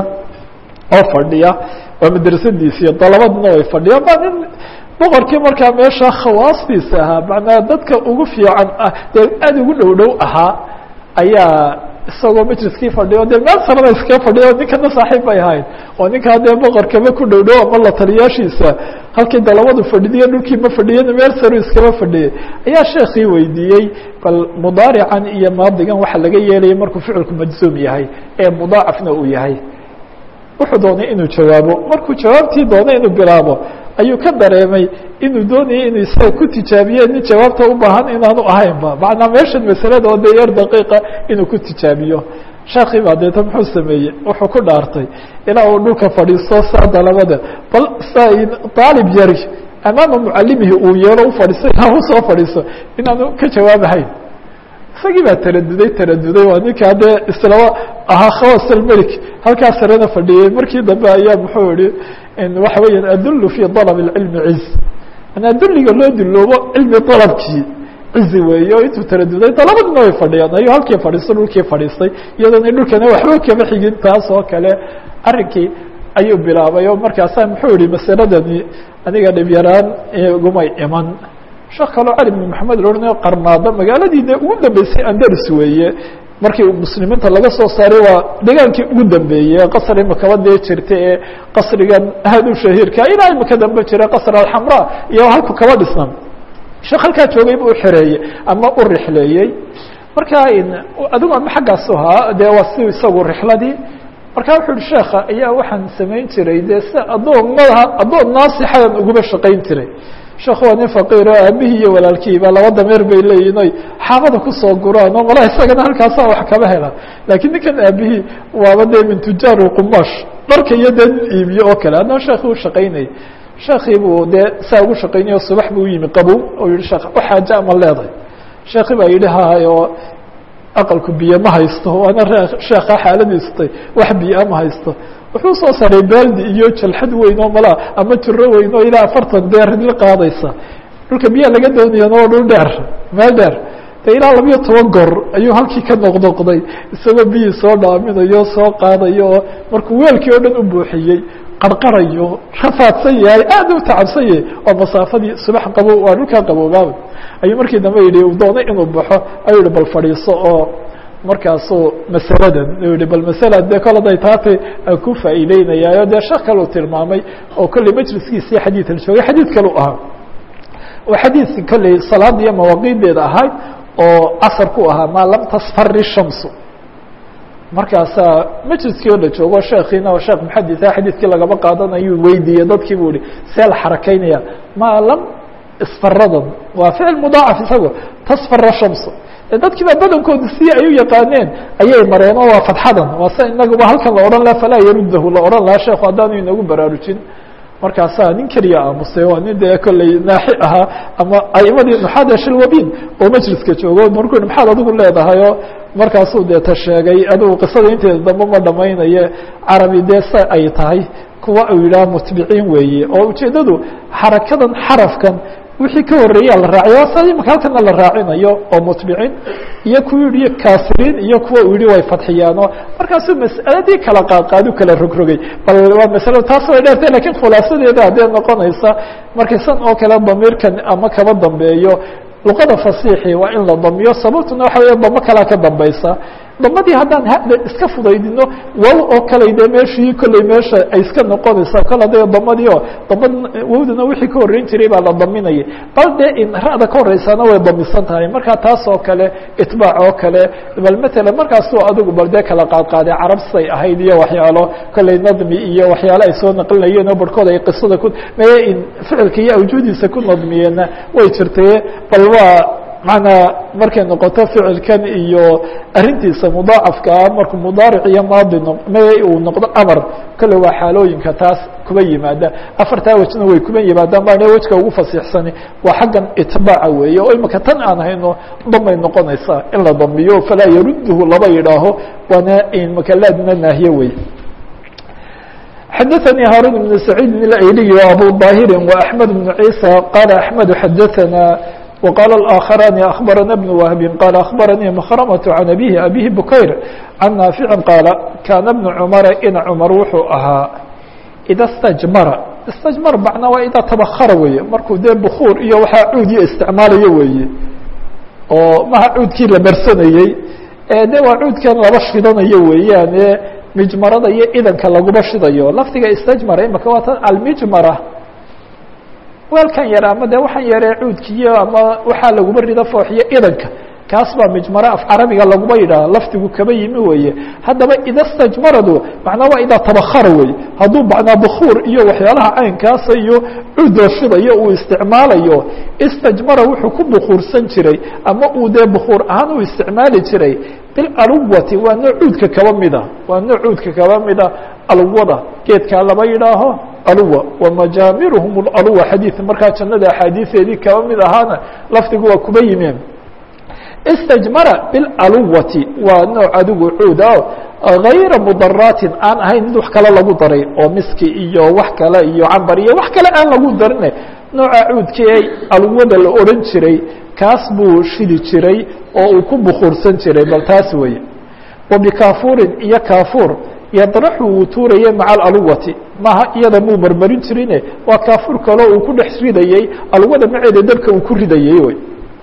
oo fadhiya waa madrasadiisiiyo dalabadna way fadhiyaan ba nin boqorkii markaa meesha khawaastiisa ahaa macnaa dadka ugu fiican ah dee aada ugu dhow dhow ahaa ayaa isagoo majliskii fadhiyo dee meel sarada iskaga fadhiya o ninkana saaxiib bay ahayd oo ninkaa dee boqorkaba ku dhow dhow ama la taliyaashiisa halkii dalabadu fadhidiyo dhulkii ma fadhiyana meel saru iskaba fadhiyay ayaa sheekii weydiiyey bal mudaarican iyo maadigan waxa laga yeelaya markuu ficilku majzuum yahay ee mudaacafna uu yahay wuxuu doonay inuu jawaabo markuu jawaabtii doonay inuu bilaabo ayuu ka dareemay inuu doonayay inuu isaga ku tijaabiye nin jawaabta u baahan inaanu ahaynba macnaa meeshan masalada oo dee yar daqiiqa inuu ku tijaabiyo sheekii baa deeta muxuu sameeyey wuxuu ku dhaartay ilaa uu dhulka fadhiisto saa dalabada bal sa aalib yari amaama mucalimihi uu yeelo u fadhiisto ilaa u soo fadhiiso inaanu ka jawaabahayn isagii baa taraduday taraduday waa ninkaa dee islaba ahaa khawas almelik halkaa sarena fadhiyey markii dambe ayaa muxuu yihi waxa weeyaan adulu fi dalab اcilmi ciz manaa dulliga loo duloobo cilmi dalabkii cizi weeye oo intuu taraduday dalabadina way fadhiyaan ayuu halkii fadhiisto dhulkii fadhiistay iyadoona dhulkana waxba kama xigin taas oo kale arrinkii ayuu bilaabay oo markaasaa muxuu yihi masaladani aniga dhib yaraan igumay iman sheekh kaloo cali bn maxamed la odhanayo qarnaada magaaladii de ugu dambeysay andalus weeye markii muslimiinta laga soo saaray waa degaankii ugu dambeeyey qasr imakaba dee jirta ee qasrigan aad u shahiirka ilaa imika dambe jira qasr alxamra iyo halku kaba dhisnan sheekh halkaa joogay bu u xereeyey ama u rixleeyey marka adigu ama xaggaasu ahaa dee waa si isagu rixladii marka wuxuu yihi sheekha ayaa waxaan samayn jiray dee si addoomada addoon naasixadan uguma shaqayn jiray sheekh waa nin faqiir oo aabihii iyo walaalkiiba laba dameer bay leeyihin oy xaabada kusoo guraan oo malaa isagana halkaasaa wax kaba hela laakiin ninkan aabihii waaba dee min tujaar qumash dharka iyo dee nin iibiyo oo kale haddana sheekii u shaqaynayay sheekii buu dee saa ugu shaqaynaya o subax buu u yimi qabow oo yihi sheekh waxaaja ama leedahay sheekii baa yidhi hay oo aqalku biyo ma haysto waana sheeka xaaladiistay wax biyo ma haysto wuxuu soo saray baaldi iyo jalxad weyn oo malaa ama jiro weyn oo ilaa afartan beer ridli qaadaysa dhulka biyaa laga doonayana waa dhul dheer meel dheer de ilaa labiyo toban goor ayuu halkii ka noqnoqday isagoo biyii soo dhaaminayo soo qaadayo oo markuu weelkii oo dhan u buuxiyey qarqarayo rafaadsan yahay aad u tacabsan yahay oo masaafadii subax qabow waa dhulkaa qaboobaaba ayuu markii dambe yidhi uu doonay inuu baxo ayuu yihi bal fadhiiso oo markaasuu masaladan yihi bal masala dee kol haday taatay aan ku faa'iideynayaayo dee sheekh kaleu tilmaamay oo kolley majliskiisii xadiidan joogay xadiid kalu ahaa oo xadiidki kolley salaada iyo mawaaqiideeda ahayd oo casar ku ahaa maa lam tasfari shamsu markaasaa majliskii oo la joogo sheekiina oo sheekh muxaditha xadiidkii lagama qaadanayu weydiiyey dadkii buu yihi see la xarakaynaya maa lam isfaradan waa ficil mudaacaf isago tasfara shamsu dadkiiba badankooda si ay u yaqaaneen ayay mareen oo waa fadxadan waa se inaguba halkan la odhan laha falaa yarudahu la odhan lahaa sheekhu haddaanu inagu baraarujin markaasaa nin keliya aamusay waa nin dee kolley naaxi ahaa ama aimadii nuxaada shilwabin oo majliska joogo markuu yihi maxaad adigu leedahay oo markaasuu dee ta sheegay adigu qisada inteeda dambe ma dhamaynaye carabi dee sa ay tahay kuwa uu yidhaha mutbiciin weeye oo ujeeddadu xarakadan xarafkan wixii ka horeeyaa la raaciy waa sa imaka halkana la raacinayo oo mutbicin iyo kuwa yihi kaasiriin iyo kuwa uu yihi way fadxiyaano markaasuu mas'aladii kala qaadqaadu kala rogrogay bal waa masalo taas way dheertay lakiin khulaasadeeda haddee noqonaysa markay san oo kale damiirkan ama kaba dambeeyo luqada fasiixi waa in la damiyo sababtuna waxa weya damo kalaa ka dambaysa damadii haddaan hada iska fudaydino wow oo kale dee meeshii kolley meesha ay iska noqonaysaa kol hadda damadii oo damad wowdana wixii ka horreyn jiray baa la daminayay bal dee in ra'da ka horreysana way damisan tahay marka taas oo kale itbaac oo kale bal matala markaasuu adigu bal dee kala qaadqaaday carab say ahayd iyo waxyaalo kolley nadmi iyo waxyaalo ay soo naqlinayeen oo barhkood ay qisada ku mee in ficilka iyo awjuudiisa ku nadmiyeenna way jirtaye bal waa manaa markay noqoto ficilkan iyo arintiisa mudaacafkaa markuu mudaaric iyo maadi m uu noqdo amar kole waa xaalooyinka taas kuba yimaada afartaa wejna way kuba yimaadaan baan wejka ugu fasiixsani waa xaggan itbaaca weeye oo imika tan aan hayno damay noqonaysaa in la damiyo falaa yaruduhu laba yidhaaho waana makalaadna naahiye wey xadaثnي hاrون بن سعيid الأيلي وأbو ظاhir وأحمد بن عيسى qال أحمد xadaثna وqال الآkخراn أخبرna بن وهب qال أخبرني مkرمة عن أبيه أبيه بكير عن نافع qاaل kاna بن cمر in cمر wuxuu ahaa إda اsتجmra اsتجmr macna waa idaa tabkra weeye markuu dee bkuur iyo waxaa cuudiyo isticmaalayo weeye oo maha cuudkii la bersanayey de waa cuudkan laba shidanayo weeyaan mijmarada iyo idanka laguma shidayo lafdiga istajmara imaka waa tan almijmara weelkan yare ama de waxaan yaree cuudkiiyo ama waxaa laguma rido fooxiyo idanka kaas baa mijmara af carabiga laguma yidhaha lafdigu kaba yimi weeye haddaba ida stajmaradu macnaa waa idaa tabakara wey hadduu macnaa bukuur iyo waxyaalaha caynkaasa iyo cuud la shidayo uu isticmaalayo istajmara wuxuu ku bukuursan jiray ama uu dee bukuur ahaan uu isticmaali jiray bilaluwati waa nooc cuudka kaba mida waa nooc cuudka kaba mida alwada geedkaa laba yidhaaho aluwa wamajaamiruhum aluwa xadiid markaa jannada axaadiiseedii kaba mid ahaana lafdigu waa kuba yimeen istajmara bilaluwati waa nooc adigu cuuda gayra mudaraatin aan ahayn mid wax kale lagu daray oo miski iyo wax kale iyo cambar iyo wax kale aan lagu darin nooca cuudkii aluwada la odhan jiray kaas buu shidi jiray oo uu ku bukuursan jiray bal taas weeye wa bikaafuurin iyo kaafuur yadraxu uu tuurayay maca alaluwati maaha iyada muu marmarin jirine waa kaafuur kaleo uu ku dhex ridayey alwada maceeda dabka uu ku ridayey wey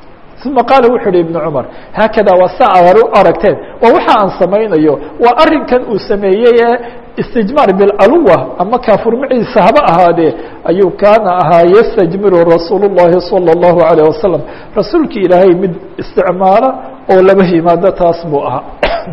uma qaala wuxu uhi ibnu cumar haakada waa sa aad u aragteen waa waxa aan samaynayo waa arinkan uu sameeyey ee istijmaar bilaluwa ama kaafur maciisa haba ahaadee ayuu kaana ahaa yastajmiru rasuul الlahi salى الlahu عalيه wasalam rasuulki ilaahay mid isticmaala oo laba yimaado taas buu ahaa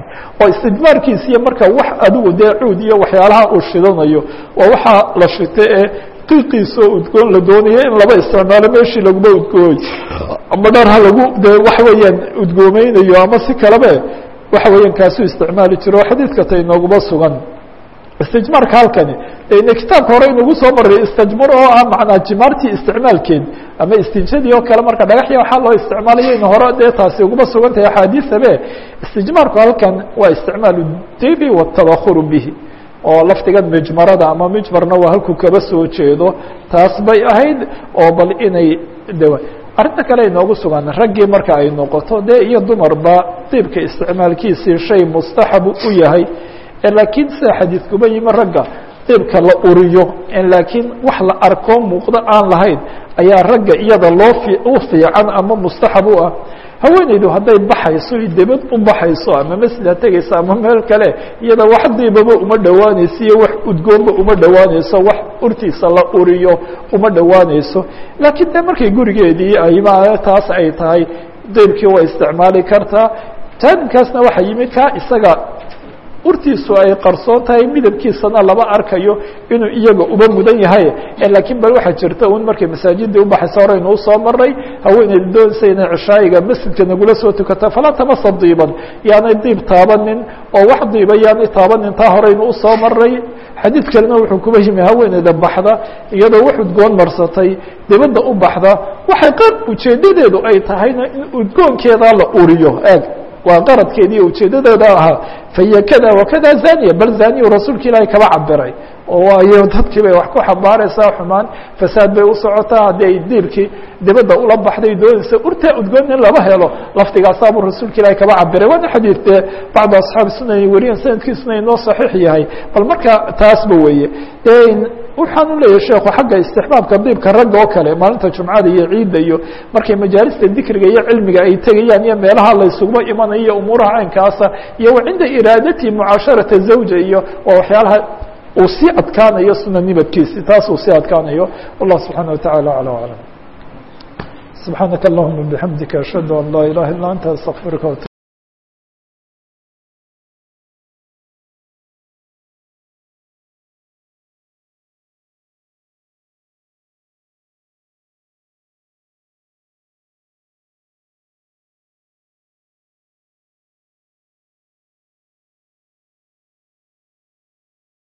oo istijmaarkiisiyo marka wax adigu dee cuud iyo waxyaalaha uu shidanayo waa waxaa la shita ee qiiqiisoo udgoon la doonayo in laba isticmaalo meeshii laguma udgooy ama dhar ha lagu de waxa weeyaan udgoomeynayo ama si kalebe waxa weeyaan kaasuu isticmaali jiro oo xadiidka ta inooguma sugan istijmaarka halkani ine kitaabka hore inugu soo maray istajmar oo ah macnaa jimaartii isticmaalkeed ama istinjadii oo kale marka dhagaxya waxaa loo isticmaalayo in hore dee taasi uguma sugan tahay axaadiisabe istijmaarku halkan waa isticmaalu dibi watabakuru bihi oo lafdigan mijmarada ama mijmarna waa halkuu kaba soo jeedo taas bay ahayd oo bal inay de arrinta kale inoogu sugan raggii marka ay noqoto dee iyo dumarba diibka isticmaalkiisii shay mustaxabu u yahay laakiin sida xadiidkuba yimi ragga diibka la uriyo laakiin wax la arko muuqdo aan lahayn ayaa ragga iyada loo u fiican ama mustaxab u ah haweeneydu hadday baxayso debad u baxayso ama masjid ha tegayso ama meel kale iyada wax diibaba uma dhowaanayso iyo wax udgoonba uma dhowaanayso wax urtiisa la uriyo uma dhowaanayso laakiin de markay gurigeedii ayma taas ay tahay diibkii way isticmaali kartaa jaanibkaasna waxaa yimid ka isaga urtiisu ay qarsoon tahay midabkiisana lama arkayo inuu iyaga uba mudan yahay laakiin bal waxaa jirta un markay masaajidii ubaxaysa horeynu usoo maray haweeneyda doonaysa inay cishaayiga masjidka nagula soo tukata falaa tamasa diiban yaanay diib taabanin oo wax diiba yaanay taabanin taa horeynu usoo maray xadiid kalena wuxuu kuba yimi haweeneyda baxda iyadoo wax udgoon marsatay dibadda u baxda waxay qar ujeedadeedu ay tahayna in udgoonkeeda la uriyo eeg waa qaradkeediiyo ujeedadeeda ahaa fahiy kada wakada zaniya bal zaniyu rasuulka ilaahay kaba cabiray oo waayo dadkii bay wax ku xambaaraysaa xumaan fasaad bay u socotaa haddii ay diibkii dibadda ula baxday doonaysa urtaa udgoon in lama helo laftigaasaabuu rasuulka ilaahay kaba cabiray waana xadiid dee bacdu asxaabi sunan ay wariyan sanadkiisuna inoo saxiix yahay bal marka taasba weeye waxaan u leeyahay sheekhu xagga istixbaabka diibka ragga oo kale maalinta jumcada iyo ciidda iyo markay majaalista dikriga iyo cilmiga ay tegayaan iyo meelaha la isuguba imanayo iyo umuuraha caynkaasa iyo wa cinda iraadati mucaasharata zawja iyo waa waxyaalaha uu sii adkaanayo suna nibadkiisi taas uu sii adkaanayo wallah subxaana wataعala alى aclam subxaanaka allahuma bixamdika ashhadu an laa ilaha illa anta astaqfiruka